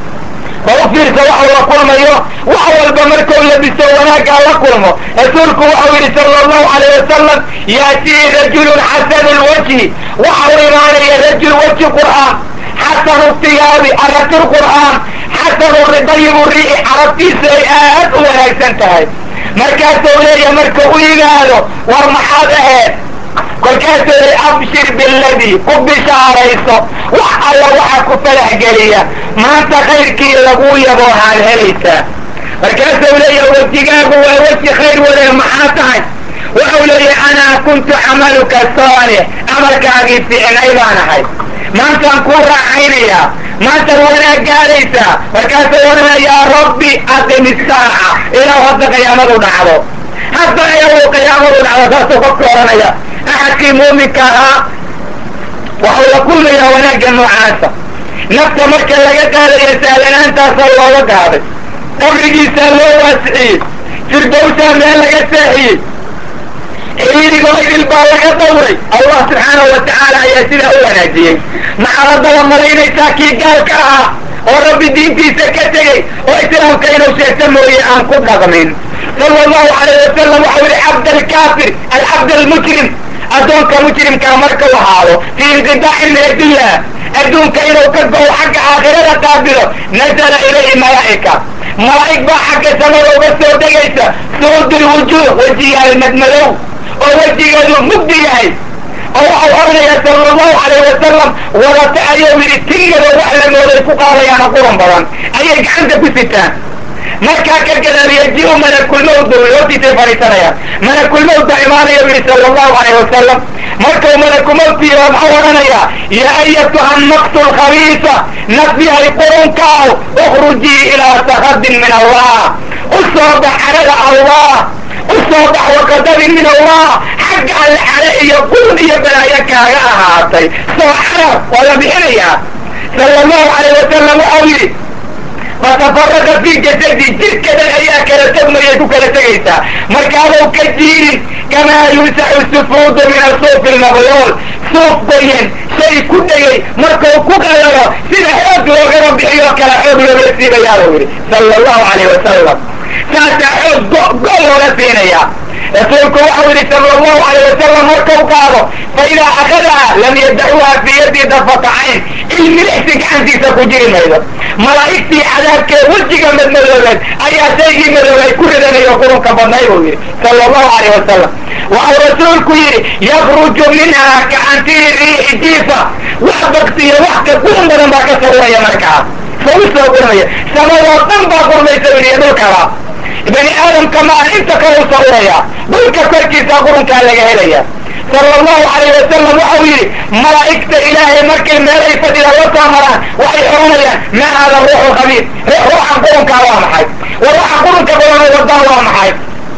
ba u fiirsa waxau la kulmayo wax walba markuu labiso wanaaggaa la kulmo rasuulku waxau yidhi sala allahu calayh wasalam yaatii rajulun xasanu lwajhi waxau imaanaya rajul weji qur'aan xasanu tiyaabi aragti qur'aan xasanu dayibu riixi carabtiisu ay aad u wanaagsan tahay markaasuu leeya marka u yimaado war maxaad aheed kolkaasuu lay abshir biladii ku bishaarayso wax alla waxa ku falax geliya maanta khayrkii lagu yabo haad helaysaa markaasuu leeya wejigaagu waa weji khayr wade maxaa tahay waxau leeyahay anaa kuntu camaluka saalix camalkaagii fiicnay baan ahay maantaan kuu raaxaynayaa maantaad wanaag gaadaysaa markaasuu odhana yaa rabbi aqim isaaca ilaa hadda qiyaamadu dhacdo hadda ayagu qiyaamadu dhacdo saasuu qofka odhanaya axadkii muuminka ahaa waxuu la kulmayaa wanaagga noocaasa nafta marka laga qaadaya sahlanaantaasaa looga qaaday qabrigiisaa loo waasixiyey firdowsaa meel laga saaxiyey xiriirigoo idil baa laga dawray allah subxaanahu wa tacaala ayaa sidaa u wanaajiyey maxaad haddaba malaynaysaa kii gaalka ahaa oo rabbi diintiisa ka tegey oo islaamka inuu sheegto mooye aan ku dhaqmin sala allahu calayh wasalam waxau yihi cabd alkaafir alcabd almujrim addoonka mujrimkaa markau ahaado fii inqidaacin min addunya adduunka inuu ka go-o xagga aakhirada qaabilo nazala ilayhi malaa'ika malaa'ig baa xagga samada uga soo degaysa suudul wujuuh wejiyaal madmadow oo wejigeedu mugdi yahay oo waxau oranayaa sala allahu calayh wasalam wadata ayuu yidhi tingado wax la mooday ku qaadayaana quran badan ayay gacanta ku sitaan markaa ka gadaal yaji-u malakulmawd lootiisay fadhiisanayaan malakulmawd baa imaanaya u yihi sala allahu calayh wasalam markuu malakumawdkiiba maxau odhanayaa yaa ayatuha naqsu lkhabiisa nafyahay qurunkaaw ukhrujii ilaa sakadin min allah u soo bax xarada allah u soo bax waqadabin min allah xagga alle xare iyo qurun iyo balaayo kaaga ahaatay soo xarar waa la bixinayaa sala allahu calayh wasalam waxau yidhi fatafaraqa fii jasadi jirkadan ayaa kala togmayay ku kala tegaysaa markaadou ka jiirin kamaa yunsaxu sufuudu min asuufi lmabluul suuf goyen shay ku dhegay markuu ku qalalo sida xoog loogama bixiyo kala xoog looga siibayaabuu yidhi sala allahu calayh wasalam saasaa xoog go go looga siinayaa rasuulku waxau yidhi sala allahu calayh wasalam markau qaado fa idaa akadaha lam yadacuha fii yaddi dafata cayn ilmilixsi gacantiisa ku jiri maydo malaa'igtii cadaabkee wejiga madmadoobeed ayaa shaygii madoobay ku ridanayo qurunka badnay buu yidhi sala allahu calayh wasalam waxau rasuulku yidhi yakruju minhaa kacantiri riixi jiifa wax baktiyo wax ka qurun badan baa ka sawiraya markaa soo u soo gurnaya samadoo dhan baa qurmaysa u yidhi dhulkaba bani aadamka maa inta kale u sawiraya dhulka korkiisa qurunkaa laga helaya sala allahu calayh wasalam waxau yidhi malaa'igta ilaahay markay meelay fadhida la soo maraan waxay oranayaan ma haada ruuxu khabiir ruuxan qurunkaa waa maxay wa ruuxa qurunka badanoo wadaa waa maxay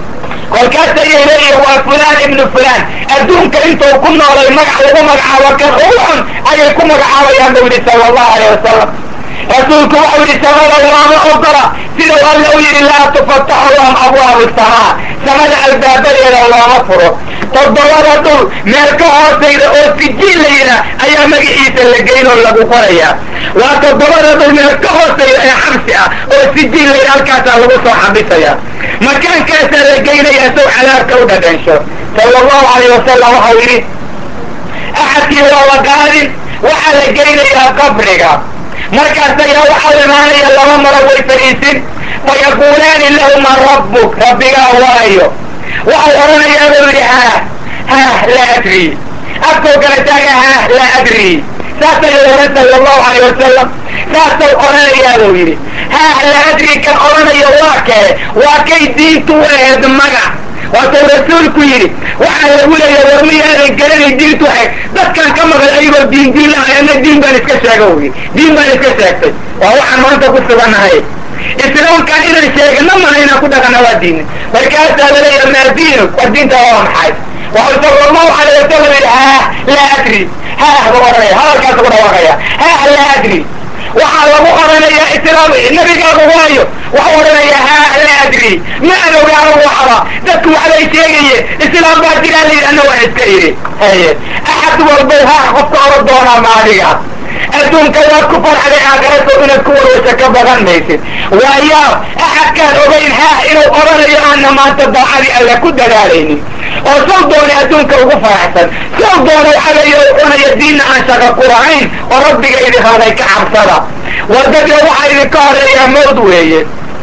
kolkaas ayay leeyihin waa fulaan ibnu fulaan adduunka intuu ku noolay magac lagu magacaabo kan ruuxun ayay ku magacaabayaan buu yidhi sala allahu alayh wasalam rasuulku waxau yidhi samada looma ogola sidau alla u yidhi laa tufataxu lahum abwaabu samaa samada albaabadeeda looma furo toddobada dhul meel ka hoosayda oo sijiin la yidhaah ayaa magaciisa la geynoo lagu qorayaa waa toddobada dhul meel ka hoosayda ee xabsi ah oo sijiin la yidhaha halkaasaa lagu soo xabisaya makaankaasaa la geynayaa sow cadaabka u dhadhansho sala allahu alayh wasalam waxau yidhi axadkii waa la qaadin waxaa la geynayaa qabriga markaas ayaa waxau imaanaya laba maro way fadhiisin fayaquulaani lahu man rabbuk rabbigaa waayo waxau odhanayaa buu yidhi haah haah laa adri afkoo kala taaga haah laa adri saasay ohan sala allahu alayh wasalam saasay odhanayaa buu yidhi haah laa adri kan odhanayo waa kee waa kay diintu u aheed magac waatuu rasuulku yidhi waxaa lagu leeya war miyaadan garanay diintu ahayd dadkan ka maqan ayagoo diin diin lahay ana diin baan iska sheega wy diin baan iska sheegtay waa waxaan maanta ku sugannahay islaamkan inaan sheegno maha inaan ku dhaqana waa diina markaasaa laleeya maa diinu war diinta waa maxay waxau sala allahu alayh wasalam yidhi haah laa adri haah buu odhanaya hadalkaasu ku dhawaaqaya haah laa adri waxaa lagu odhanayaa islaam nabigaagu waayo waxau odhanayaa haah laa adri ma an ogaano waxba dadku waxbay sheegayeen islaam baa jiraa la yidhi anna waa iska idhi haye axad walbow haah qofka oran doonaa maadiga adduunka waad ku farxday aakhiraso inaad ku warwaysa ka badan maysid waayo axadkaan ogayn haah inuu odhanayo aana maanta daacadii alla ku dadaalaynin oo saw doona adduunka ugu faraxsan saw doona waxaweeye u cunaya diinna aan shaqa ku lahayn oo rabbiga idin haday ka cabsada wadadka waxaa idinka horeeyaa mawd weeye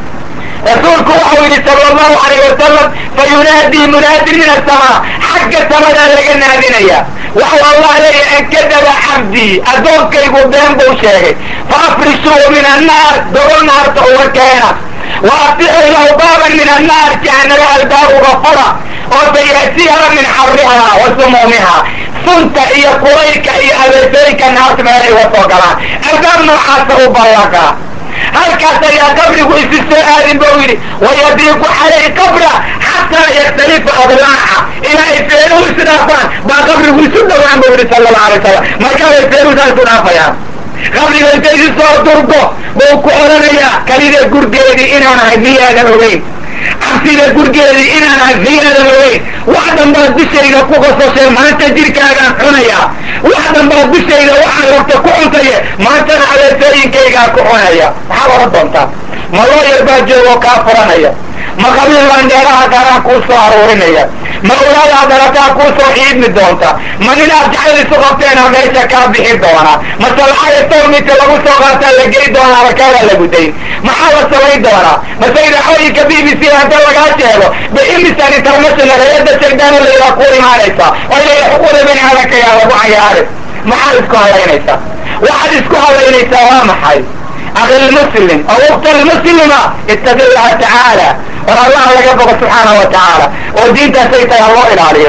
rasuulku waxau yidhi sala allahu alayh wasalam fa yunaadii munaadin min asamaa xagga samadaa laga naadinaya waxau allah leeyahay ankadaba cabdii addoonkaygu been buu sheegay fa afrishuu min annaar dogol naarta uga keena wa afixuu lahu baaban min annaar jahanaba albaab uga fura oo sayasiiha min xarihaa wa sumuumiha sunta iyo kulaylka iyo abeesooyinka naarta meelay uga soo galaan albaab noocaasa u ballaqa halkaas ayaa qabrigu isi soo aadin bau yidhi wayadiiqu calayhi qabra xataa yaktalifa adlaaca ilaa ay feenuhu isu dhaafaan baa qabrigu isu dhowaan bau yidhi sala allahu alay wasalam markaabay feenuhusaa isu dhaafayaan qabriga inta isu soo durgo bau ku odhanayaa kalida gurgeedii inaan ahay miyaadan ogeyn cabsida gurgeedii inaan ahay miyaadan ogeyn wax dhanbaad dushayda ku qososhay maanta jirkaagaan cunaya wax dhanbaad dushayda waxaad rabta ku cuntaye maantana adeesooyinkaygaa ku cunaya maxaad oran doontaa ma loo yar baa joogoo kaa furanaya ma qabiil baan dheeraha gaaraan kuu soo aruurinaya ma ulaadaa darataa kuu soo xiidmi doonta ma ninaad jacayl isu qabteena meesha kaa bixi doona ma salxada tawmita lagu soo qaataa la gey doonaa markaadaa lagu dayn maxaa la samayn doonaa mase idaacooyinka b b c hadda lagaa sheego be imisan international hay-adda shaydaano layidhaha ku imaanaysa oo leeya xuquuqda bini aadamkayaa lagu cayaarin maxaad isku halaynaysaa waxaad isku halaynaysaa waa maxay akhi lmuslim oo ukta lmuslima ittaqi llaha tacaala war allaha laga bogo subxaanahu wa tacaala oo diintaasay tahay ha loo ilaaliyo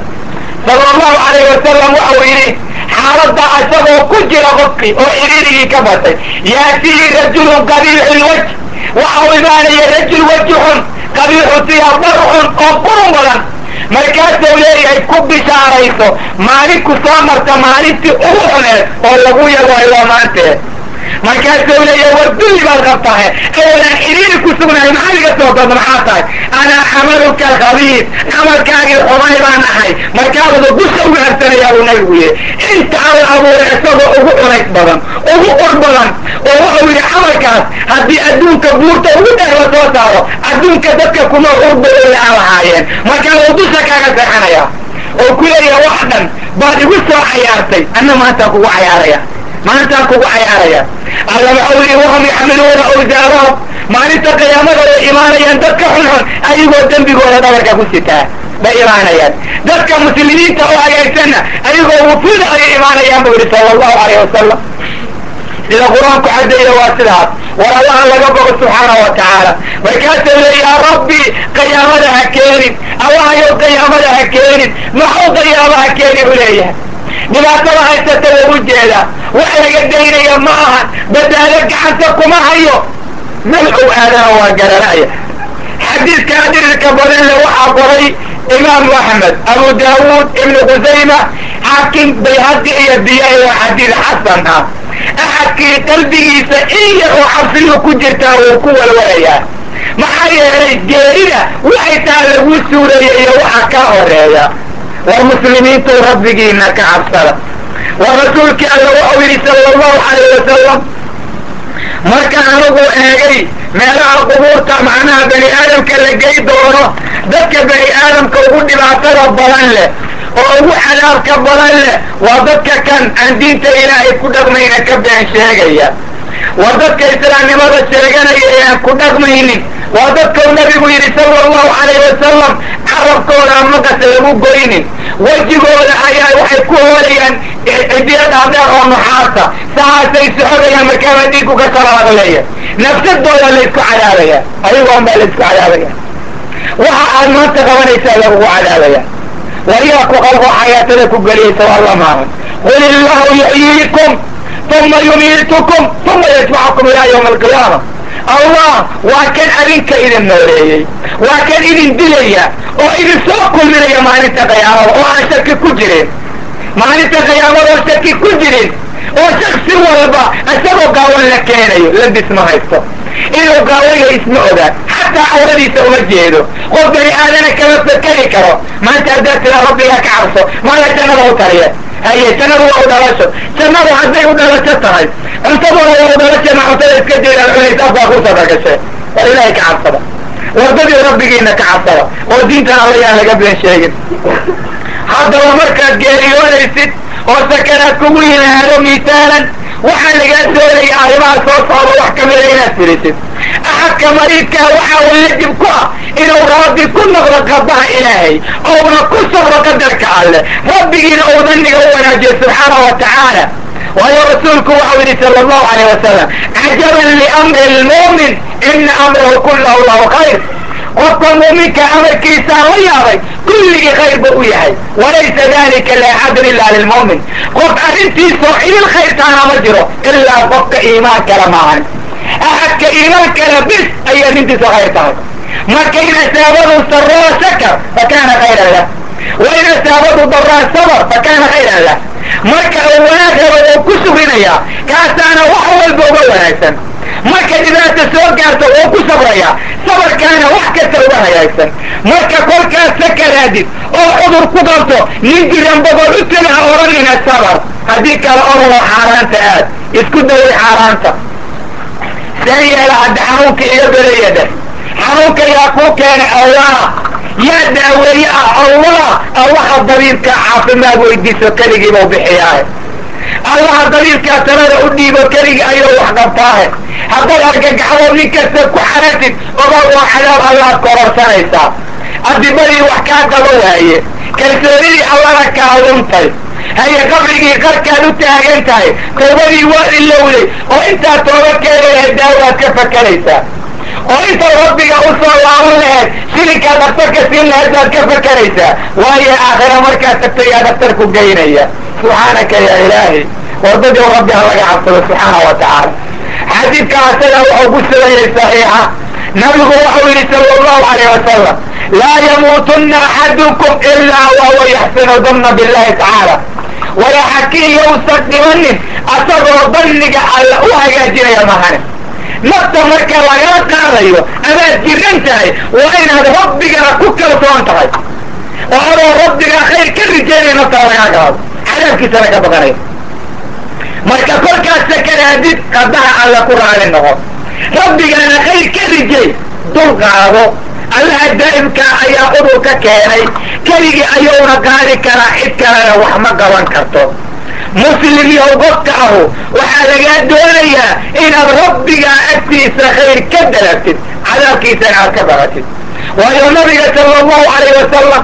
sala allahu alayh wasalam waxau yidhi xaaladda isagoo ku jira qofkii oo cidhiirigii ka batay yaatihi rajulun qabiixu lwaj waxau imaanaya rajul weji xun qabiixu siyabar xun oo qurun badan markaasuu leeyahay ku bishaarayso maalinku soo marta maalintii ugu xuneed oo lagu yago ilaa maanteed markaasuu leeyahay war dulli baad qabtahay awalaan cidhiiri ku sugnahay maxaa iga soo doonta maxaa tahay anaa camaluka alkhabiis camalkaagii xumay baan ahay markaabada dusha uga habsanayaa buu nabigu yihi inta alla abuuray isagoo ugu cunays badan ugu ur badan oo wuxuu yidhi camalkaas haddii adduunka buurta ugu dheer la soo saaro adduunka dadka kuma urba la aan lahaayeen markaabuu dusha kaaga seexanaya oo ku leeyaha wax dhan baad igu soo cayaartay anna maantaan kugu cayaaraya maantaan kugu cayaaraya alla waxau yidhi wahum yaxmiluuna awsaarahum maalinta qiyaamada way imaanayaan dadka xunxun ayagoo dembigooda dhabarka ku sitaa bay imaanayaan dadka muslimiinta oo hagaagsanna ayagoo wufuuda ayay imaanayaan buu yidhi sala allahu alayh wasalam sida qur-aanku caddeeya waa sidaas war allaha laga bogo subxaana wa tacaala markaasuu le yaa rabbi qiyaamada ha keenin allahayow qiyaamada ha keenin maxuu qiyaama ha keeni u leeyahay dhibaatada haysata waa u jeedaa wax laga daynaya ma ahan badbaado gacanta kuma hayo malxuu aadana waa garanaya xadiidka dhirirka badan le waxaa qoray imaamu axmed abu daawuud ibnu khusayma xaakim bayhaqi iyo diyaai waa xadiid xasan ah axadkii qalbigiisa in yar oo cabsiyu ku jirtaa wuu ku walwalayaa maxaa yeelay geerida waxay taa lagu suureeya iyo waxa kaa horeeya war muslimiintu rabbigiina ka cabsada war rasuulkii alla wuxuu yidhi sala allahu calayh wasalam marka anigu eegay meelaha qubuurta macnaha bani aadamka la gey doono dadka bani aadamka ugu dhibaatada badan leh oo ugu cadaabka badan leh waa dadka kan aan diinta ilaahay ku dhaqmayna ka been sheegaya waa dadka islaamnimada sheeganaya ee aan ku dhaqmaynin waa dadkau nabigu yidhi sala allahu calayh wasalam carabkooda maqas lagu goynin wejigooda ayaa waxay ku hoolayaan cidiya dhaadheer oo nuxaasa sahaasay socodayaan markaaba dhiigu ka salaadleeya nafsadooda laysku cadaabaya ayagoon baa laysku cadaabaya waxa aad maanta qabanaysaa lagugu cadaabaya wariyaa ku qalqo xayaatada ku geliyaysa waa la maahan qul illahu yuxyiikum uma yumiitukum uma yajmacukum ilaa ywma alqiyaama allah waa kan adinka idin nooleeyey waa kan idin dilaya oo idin soo kulminaya maalinta qiyaamada oo aan shaki ku jirin maalinta qiyaamada oo shaki ku jirin oo shaksi walba isagoo gaawan la keenayo labis ma haysto inuu gaawaya isma ogaan xataa awradiisa uma jeedo qof bani aadana kama fakeri karo maanta haddaad tiraa rabbigaa ka cabso maala jannada u tariya haye jannadu waa u dhalasho jannadu hadday u dhalasho tahay cuntaduna waa u dhalasho ma cuntada iska jeedaan cunays afkaa ku sadagashe war ilaahay ka cabsada wardadii rabbigiina ka cabsada oo diintan alla yaan laga been sheegin haddaba markaad geeriyoonaysid oo sakanaad kugu yimaado misaalan waxaa lagaa doonaya arrimaha soo socda wax kamida inaad firisid axadka mariidkaa waxaa waajib ku ah inuu rabbi ku noqdo qadaha ilaahay ouna ku sabro qadarka alleh rabbigiina uu daniga u wanaajiyo subxaana wa tacaala waayo rasuulku waxau yidhi sala allahu alayh wasalam cajaban liamri lmu'min ina amrahu kullahu lahu khayr qofka muuminka amarkiisaa la yaabay kulligii khayr buu u yahay walaysa dalika liaxadin ila lilmu'min qof arrintiisoo idil khayrtaana ma jiro ilaa qofka iimaan kale maahan axadka iimaan kale bis ayay arrintiisu khayr tahay marka in asaabadu saroo shakar fakana khayran lah wain asaabadu daraa sabr fakana khayran lah marka uu wanaag rabo oo ku sugrinayaa kaasaana wax walba uga wanaagsan marka dhibaata soo gaarto oo ku sabraya sabarkaana wax kasta uga hagaagsan marka kolkaas sakaraadid oo cudur ku qabto nin jiran boqol u tega ha odhanina sabar haddii kale orado xaaraanta aad isku daway xaaraanta see yeela hadda xanuunka iga beraya dheh xanuunka yaa kuu keenay allah yaa daaweeye ah allah allaha dabiibka caafimaad weydiiso keligiibau bixiyaahe allaha dabiibkaa talada u dhiibo keligii ayuu wax qabtaahe haddaad argagaxdo nin kasta ku xaratid ogaa waa cadaab allaad kororsanaysaa adibadii wax kaa qaba waaye kalsoonidii allana kaa luntay haye qabrigii qarkaad u taagan tahay toobadii waa ilowday oo intaad tooba keeni lahayd daawaad ka fakeraysaa oo intaad rabbiga u soo laaban lahayd shilinkaa daktarka siin lahayd baad ka fakeraysaa waayo aakhira markaad tagto yaa daktarku geynaya subxaanaka yaa ilaahi wardadii rabbi ha laga cabsado subxaana wa tacaala xadiidka asaga wuxuu ku sugayay saxiixa nabigu wuxuu yidhi sala allahu alayh wasalam laa yamuutunna axadukum ilaa wahuwa yaxsinu danna billahi tacaala walaxakiin yowsan dhimanin asagoo danniga alla u hagaajinaya mahane nafta marka lagala qaadayo amaad jiran tahay waa inaad rabbigana ku kalsoon tahay oo adoo rabbigaa khayr ka rijaynaya naftaa lagaa qaado cadaabkiisana ka baqanayo marka kolkaas sakaraadid qadaha alla ku raali noqo rabbigana khayr ka rijay dul qaado allaha daa'imkaa ayaa udur ka keenay keligii ayuuna qaadi karaa cid kalena wax ma qaban karto muslim yow qofka ahu waxaa lagaa doonayaa inaad rabbigaa agtiisa khayr ka dalabtid cadaabkiisana aad ka baqatid waayo nabiga sala allahu alayh wasalam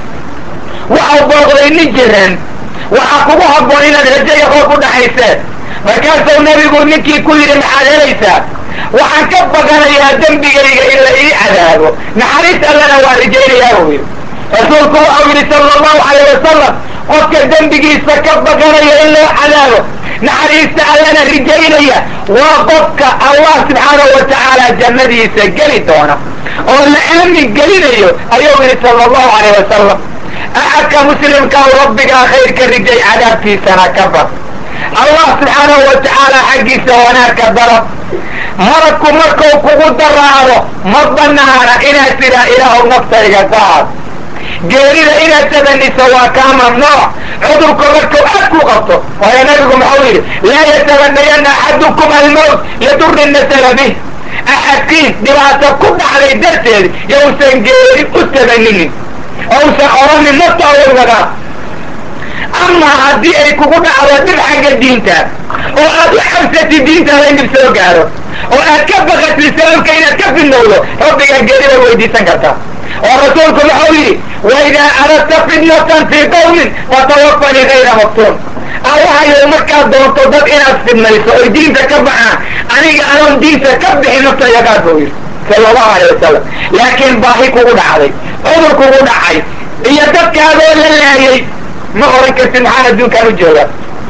waxau booqday nin jiran waxaa kugu habboon inaad rajaya qof u dhaxayseen markaasuu nabigu ninkii ku yidhi maxaad helaysaa waxaan ka baqanayaa dembigayga in la ii cadaabo naxariis allana waa rajaynayaa buu yidhi rasuulku waxau yidhi sala allahu alayh wasalam qofka dembigiisa ka baqanaya in loo cadaabo naxariista allana rijaynaya waa qofka allah subxaanahu wa tacaala jannadiisa geli doona oo la aamin gelinayo ayuu yidhi sala allahu alayh wasalam axadka muslimkaa rabbigaa khayr ka rijay cadaabtiisana ka baq allah subxaanahu wa tacaala xaggiisa wanaagka dalab malagku markuu kugu daraado ma banaana inaad tidhaa ilaahu naftayga qaad geerida inaad tabaniso waa kaa mamnuuc cudurku markuu aad ku qabto waayo nabigu maxau yidhi laa yatabanayana axadukum almowt lidurri nasala bih axadkiin dhibaato ku dhacday darteed yowsan geeri u tabaninin ousan oranin nafta awalwadaa amaa haddii ay kugu dhacdo dhib xagga diinta oo aad u xabsatid diintaada in dhib soo gaaro oo aad ka baqatid sababka inaad ka fidnowdo rabbigaa geeri bay weydiisan kartaa oo rasuulku wuxuu yidhi waidaa aradta fitnatan fii qawmin fatawafanii gayra maftuun allahayow markaad doonto dad inaad fidnayso oy diinta ka baxaan aniga anoon diinta ka bixin naftayda qaad buu yidhi sala allahu alay wasalam laakiin baahi kugu dhacday cudur kugu dhacay iyo dadkaadoo la laayay ma oran kartid maxaan adduunkaan u jooga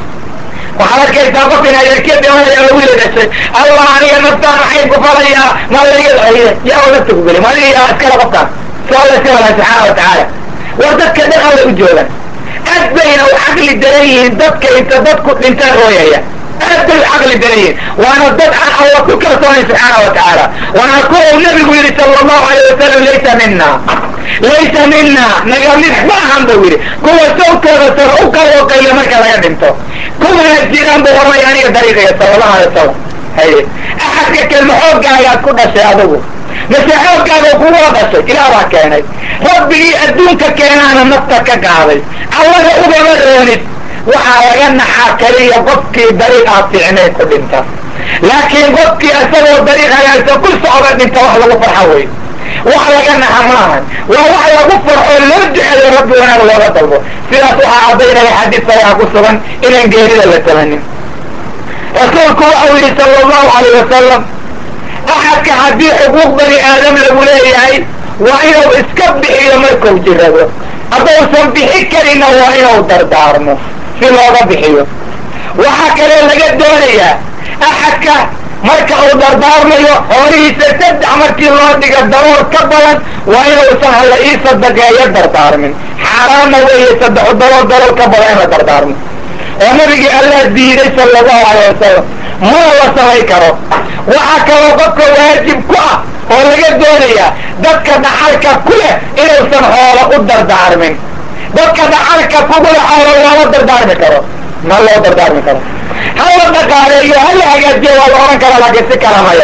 waxaad arkaysaa qof in adeerkee dhimanaya oo wiila dhashay allah aniga naftaan maxay ku falayaa ma laga yaa oo nafta ku geli ma adiga yaa iskale qofkaan si alla iska walaha subxaana wa tacaala war dadka dhan alla u joogan aad bayna u caqli daran yihiin dadka inta dadku dhintaan rooyaya aad bay u caqli daran yihiin waana dad aan alla ku kalsoonayn subxaana wa tacaala waana kuwa uu nabigu yidhi sala allahu alayh wasalam laysa mina laysa mina naga mid ma ahan buu yidhi kuwa sawtooda sar u qalooqaya marka laga dhinto kuwana jiraan buu oranaya aniga dariiqaya sala allahu alay wasalam haye axadka kelma xooggaagaad ku dhashay adigu mase xooggaaga kugula dhashay ilaah baa keenay rabbigii adduunka keenaana nafta ka qaaday allaga ugama roonid waxaa laga naxaa keliya qofkii dariiq aad fiicnayn ku dhinta laakiin qofkii isagoo dariiq hagaagsan ku socda dhinta wax lagu farxa wey wax laga naxa maahan waa wax lagu farxo loo duceeyo rabbi wanaag looga dalbo sidaas waxaa caddaynaya xadiis saxiixa ku sugan inaan geerida la tabanin rasuulku waxau yidhi sala allahu alayh wasalam axadka haddii xuquuq bani aadam lagu leeyahay waa inuu iska bixiyo markuu jirado haddausan bixi karina waa inuu dardaarmo si looga bixiyo waxaa kaloo laga doonayaa axadka marka uu dardaarmayo xoolihiisa saddex markii loo dhiga daroor ka badan waa inuusan hala ii sadaqeeyo dardaarmin xaaraamna weeye saddex daroor daroor ka badan in la dardaarmo oo nabigii allah diiday sala allahu alayh wasalam mana la samay karo waxaa kaloo qofka waajib ku ah oo laga doonayaa dadka dhaxalka ku leh inuusan xoolo u dardaarmin dadka dhaxalka kugula xoolo looma dardaarmi karo ma loo dardaarmi karo hala dhaqaaleeyo hala hagaajiyo waa la ohan karaa laakiin si kala maya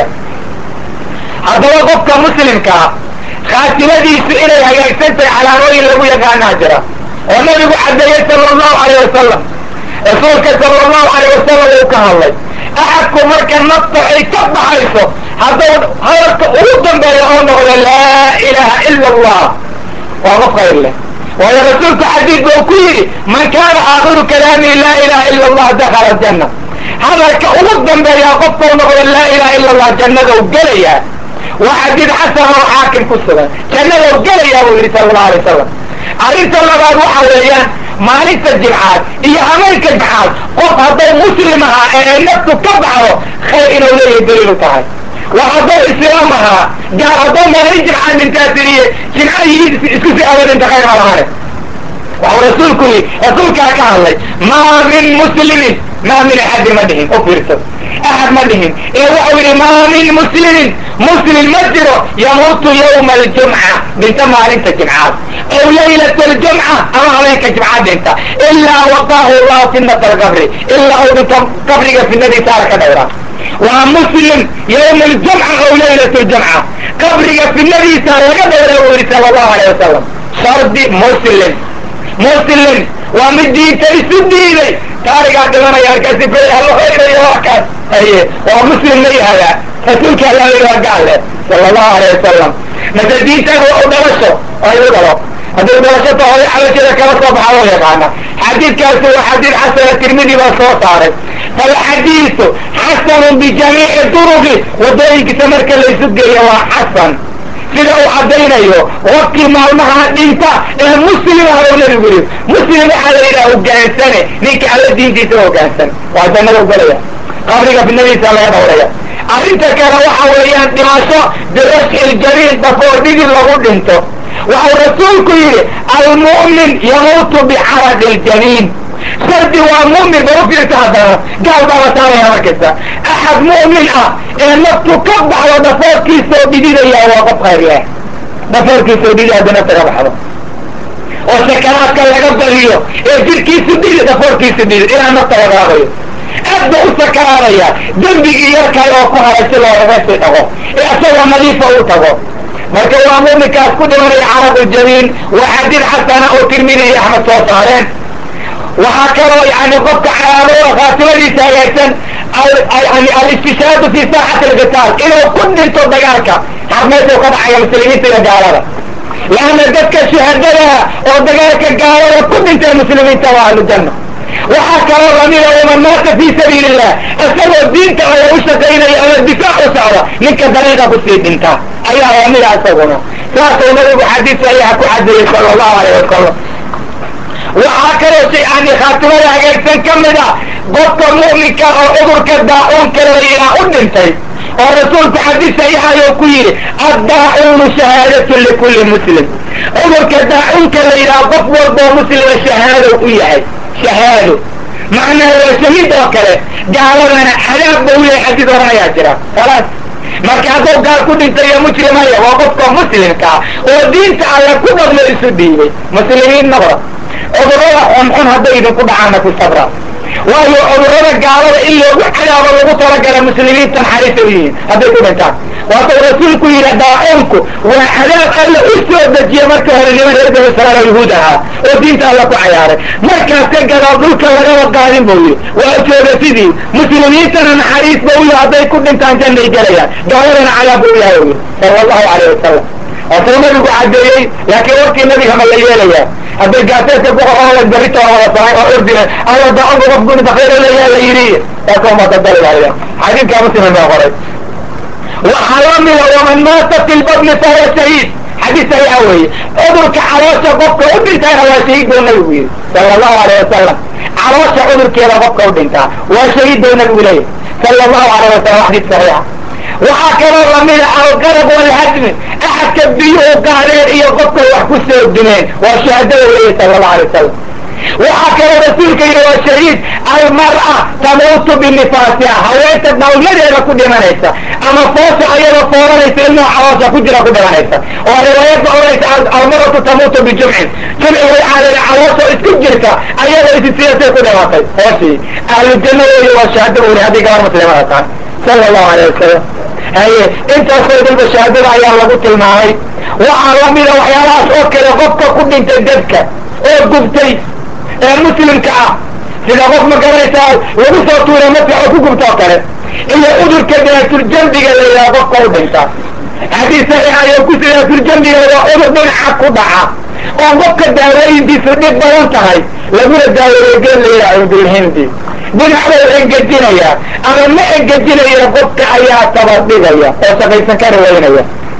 haddaba qofka muslimkaa khaatimadiisu inay hagaagsan tahay calaamooyin lagu yaqaanaa jira oo nabigu caddeeyey sala allahu alayh wasalam rasuulka sala allahu alayh wasalam uu ka hadlay axadku marka nafta ay ka baxayso hadduu hadalka ugu dambeeya oo noqdo laa ilaaha ila allah waa qof khayr leh waayo rasuulku xadiid buu ku yidhi man kaana aakhiru kalaamihi laa ilaha ila allah dakhala aljanna hadalka ugu dambeeyaa qofkau noqdo laa ilaha ila allah jannadou gelayaa waa xadiid xasan oo xaakim ku sugan jannadou gelayaa buu yidhi sala allahu alay wasalam arrinta labaad waxa weeyaan maalinta jimcaad iyo hameenka jimcaad qof hadday muslim ahaa ee ay naftu ka baxdo khayr inuu leeyahay daliilu tahay waa hadduu islaam ahaa gaar hadduu maalin jimcaad dhintaa tiriye jimcadii isku si aba dhinta khayr ma lahane waxuu rasuulku yidhi rasuulkaa ka hadlay maa min muslimin maa min axadin ma dhihin u fiirso axad ma dhihin ee waxau yidhi maa min muslimin muslim ma jiro yamuutu yawma aljumca dhinta maalinta jimcaad ow laylat aljumca ama habeenka jimcaad dhinta ilaa waqaahu llahu fitnata alqabri ilaa uu dhinto qabriga fitnadiisa ala ka dhowraa waa muslim yawma aljumca ow laylat aljumca qabriga fitnadiisa laga dhowraa buu yidhi sala allahu alayh wasalam shardi muslim muslim waa mid diinta isu diiday taarigaa dhimanaya halkaasi beri halahoynayo wakaas aye waa muslim ma yahadaa rasuulka alla yidhi waa gaale sala allahu alayh wasalam mase diintaada waa u dhalasho ay u dhalo haddii dhalasho tahoy xabasheeda kala soo baxa loo yaqaana xadiidkaasi waa xadiid xasana tirmidi baa soo saaray falxadiidu xasanun bijamiici duruqi wadooyinkiisa marka laysu geeyo waa xasan sida uu caddaynayo qofkii maalmaha dhinta ee muslim ah oo nabigu yidhi muslim waxaa la yidhaha hogaansane ninka alla diintiisa hoggaansan waa jannada ugalaya qabriga fidnadiisa laga dhawraya arrinta kale waxa weeyaan dhimasho birashxi ljamiin dhafoo dhigid lagu dhinto waxau rasuulku yidhi almu'min yamuutu bicaraqi ljamiin shardi waa mu'min ba u fiirta haddana gaal baa la saaraya markasta axad mu'min ah ee naftu ka baxdo dhafoorkiisoo dhididaya waa qof khayr leh dhafoorkiisoo dhidi hadda nafta ka baxdo oo sakaraadka laga badiyo ee jirkiisu dhidi dhafoorkiisu dhidi ilaa nafta lagaadayo aad ba u sakaraadaya dembigii yarkay oo ku haray si loogaga sii dhago ee isagoo nadiifa u tago marka waa muminkaas ku dhimanaya carabuljamiin waa xadiid xasana oo tirmidi iyo axmed soo saareen waxaa kaloo yani qofka calaamada khaatimadiisa hagaagsan yani alistishaadu fi saaxati alqitaal inuu ku dhinto dagaalka harmeesuu ka dhacaya muslimiinta iyo gaalada laanna dadka shuhadada oo dagaalka gaalada ku dhintay muslimiinta waa ahlujanna waxaa kaloo lamida waman maata fi sabiili illah isagoo diinta alla u shaqaynaya ama difaac u socda ninka dariiqa kusii dhinta ayaa lamida isaguna saasuu nabigu xadiis saxiixa ku cadeeyey sala allahu alayh wasalam waxaa kaloo shay yani khaatimada hagaagsan ka mid a qofka mu'minka oo cudurka daa-uunka la yidhaah u dhintay oo rasuulku xadiis saxiixayo ku yidhi addaacuunu shahaadatun likulli muslim cudurka daa-uunka la yidhaah qof walboo muslima shahaado u yahay shahaado macnaha waa shahiid oo kale gaaladana cadaab ba u yahay xadiis horan ayaa jira khalaas marka hadduu gaal ku dhintay iyo mujrimaya waa qofka muslimkaa oo diinta alla ku dhaqmo isu dhiibay muslimiin nabra cudurrada xunxun hadday idinku dhacaana ku sabra waayo cudurrada gaalada in loogu cadaabo lagu talagala muslimiinta naxariisa u yihiin hadday ku dhintaan waatuu rasuulku yidhi daa-uunku waa cadaab alla u soo dejiye marka hore niman reer bani israail oo yahuud ahaa oo diinta alla ku cayaaray markaas ka gadaal dhulka lagaba qaadin buu yidhi waa jooga sidii muslimiintana naxariis ba u yahay hadday ku dhintaan jannay gelayaan gaaladana cadaab ba u yahay u yidhi sala allahu calayh wasalam waasuu nabigu cadeeyey laakiin warkii nabiga ma la yeelayaa hadday gaaseedka kuqoqola berrito wada samay oo ordina alla daa-unka qof guni bakayra leeyaa la yidhi taasoo matadalilaya xadiidkaa muslim baa qoray waxaa la mida waman maata fi lbadni fahuwa shahiid xadiis saxiixa weeye cudurka caloosha qofka u dhintayna waa shahiid buu nabigu yidhi sala allahu alayh wasalam caloosha cudurkeeda qofka u dhintaa waa shahiid buu nabigu leeyahy sala allahu alayh wasalam xadiis saxiixa waxaa kaloo lamida alqarab walhadmi axadka biyuhu qaadeen iyo qofka wax ku soo dumeen waa shahaadada weeye sala allahu alay wasalam waxaa kaloo rasuulka yidhi waa shahiid almar'a tamuutu binifaasiha haweenta dhalmadeeda ku dhimanaysa ama foosha ayadoo fooranaysa ilmaha caloosha ku jira ku dhimanaysa oo riwaayadda odhanaysa almaratu tamuutu bijumcin jumci way caadada caloosha isku jirta ayadoo isisiyasay ku dhimatay hooshii ahlujanna weeye waa shahaada weli haddii gabar muslimada tahay sala allahu alayh wasalam haye intaasoo dalba shahaadada ayaa lagu tilmaamay waxaa lamida waxyaalahaas oo kale qofka ku dhintay dadka oo gubtay ee muslimka ah sida qof ma garanaysaa lagu soo tuura masax oo ku gubta oo kale iyo cudurka daatuljanbiga la yidhaha qofka u dhinta xadiis saxiixa ayo ku daatuljanbiga waa cudur dhinaca ku dhaca oo qofka daawooyintiisu dhib badan tahay laguna daaweeyo geel la yidhaha cudulhindi dhinac bau engejinaya ama ma engejinaya qofka ayaa tabardhigaya oo shaqaysan ka rawaynaya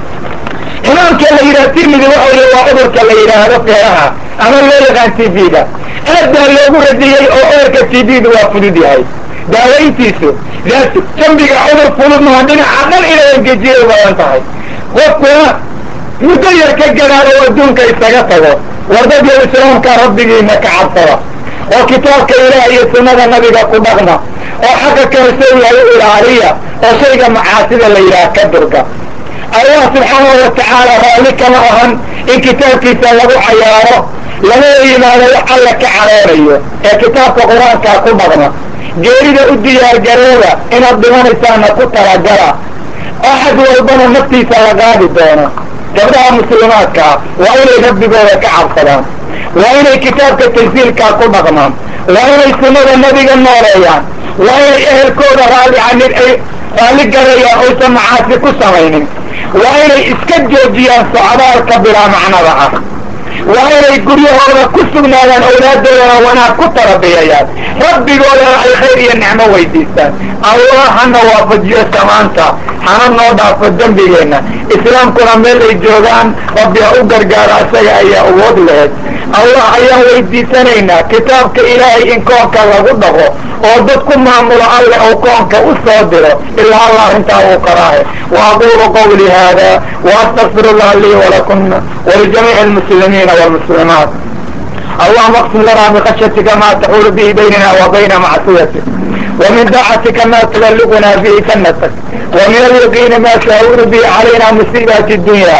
imaamka la yidhaha tirmidi waxa wy waa cudurka la yidhaahdo feeraha ama loo yaqaan t b-da aad baa loogu radiyey oo cudurka t b-da waa fudud yahay daawayntiisu jambiga cudur fudud maha dhinaca dhan inay engejiyay badan tahay qofkuna muddo yar ka gadaado oo adduunka isaga tago wardadyo islaamka rabbigiina ka cabsada oo kitaabka ilaah iyo sunnada nabiga ku dhaqma oo xagga kalesow yahay u ilaaliya oo shayga macaasida la yidhaha ka durga allah subxaanahu watacaala raalli kama ahan in kitaabkiisa lagu cayaaro lama yimaado wax alla ka caroonayo ee kitaabka qur-aankaa ku dhaqma geerida u diyaargarooda inaad dhimanaysaana ku talagala axad walbana naftiisa la qaadi doono gabdhaha muslimaadkaa waa inay rabbigooda ka cabsadaan waa inay kitaabka tansiilkaa ku dhaqmaan waa inay sunnada nabiga nooleeyaan waa inay ehelkooda raalli ani ay raalli garayaan oysan macaasi ku samaynin waa inay iska joojiyaan socdaalka bilaa macnada ah waa inay guryahooda ku sugnaadaan awlaadoodana wanaag ku tarabiyayaan rabbigoodana ay khayr iyo nicmo weydiistaan allah hana waafajiyo samaanta hana noo dhaafo dembigeenna islaamkuna meel ay joogaan rabbi ha u gargaaro isaga ayaa awood laheed allah ayaan weydiisanaynaa kitaabka ilaahay in koonka lagu dhaqo oo dad ku maamulo alle ou koonka u soo diro ilaa allah arrintaa uu qaraahe wa aqulu qawli hada waastaqfir allah lii walakuna walijamiici almuslimiina walmuslimaat اللهم اقسم لنا من خشيتك ما تحول به بيننا وبين معصيتك ومن طاعتك ما تبلغنا به جنتك ومن اليقين ما تهون به علينا مصيبات الدنيا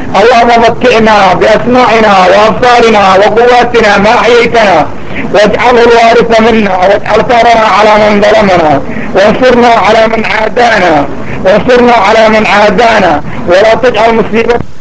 اللهم متعنا بأسماعنا وأبصارنا وقواتنا ما أحييتنا واجعله الوارث منا واجعل ثارنا على من ظلمنا وانصرنا على من عادانا وانصرنا على من عادانا ولا تجعل مصيبتنا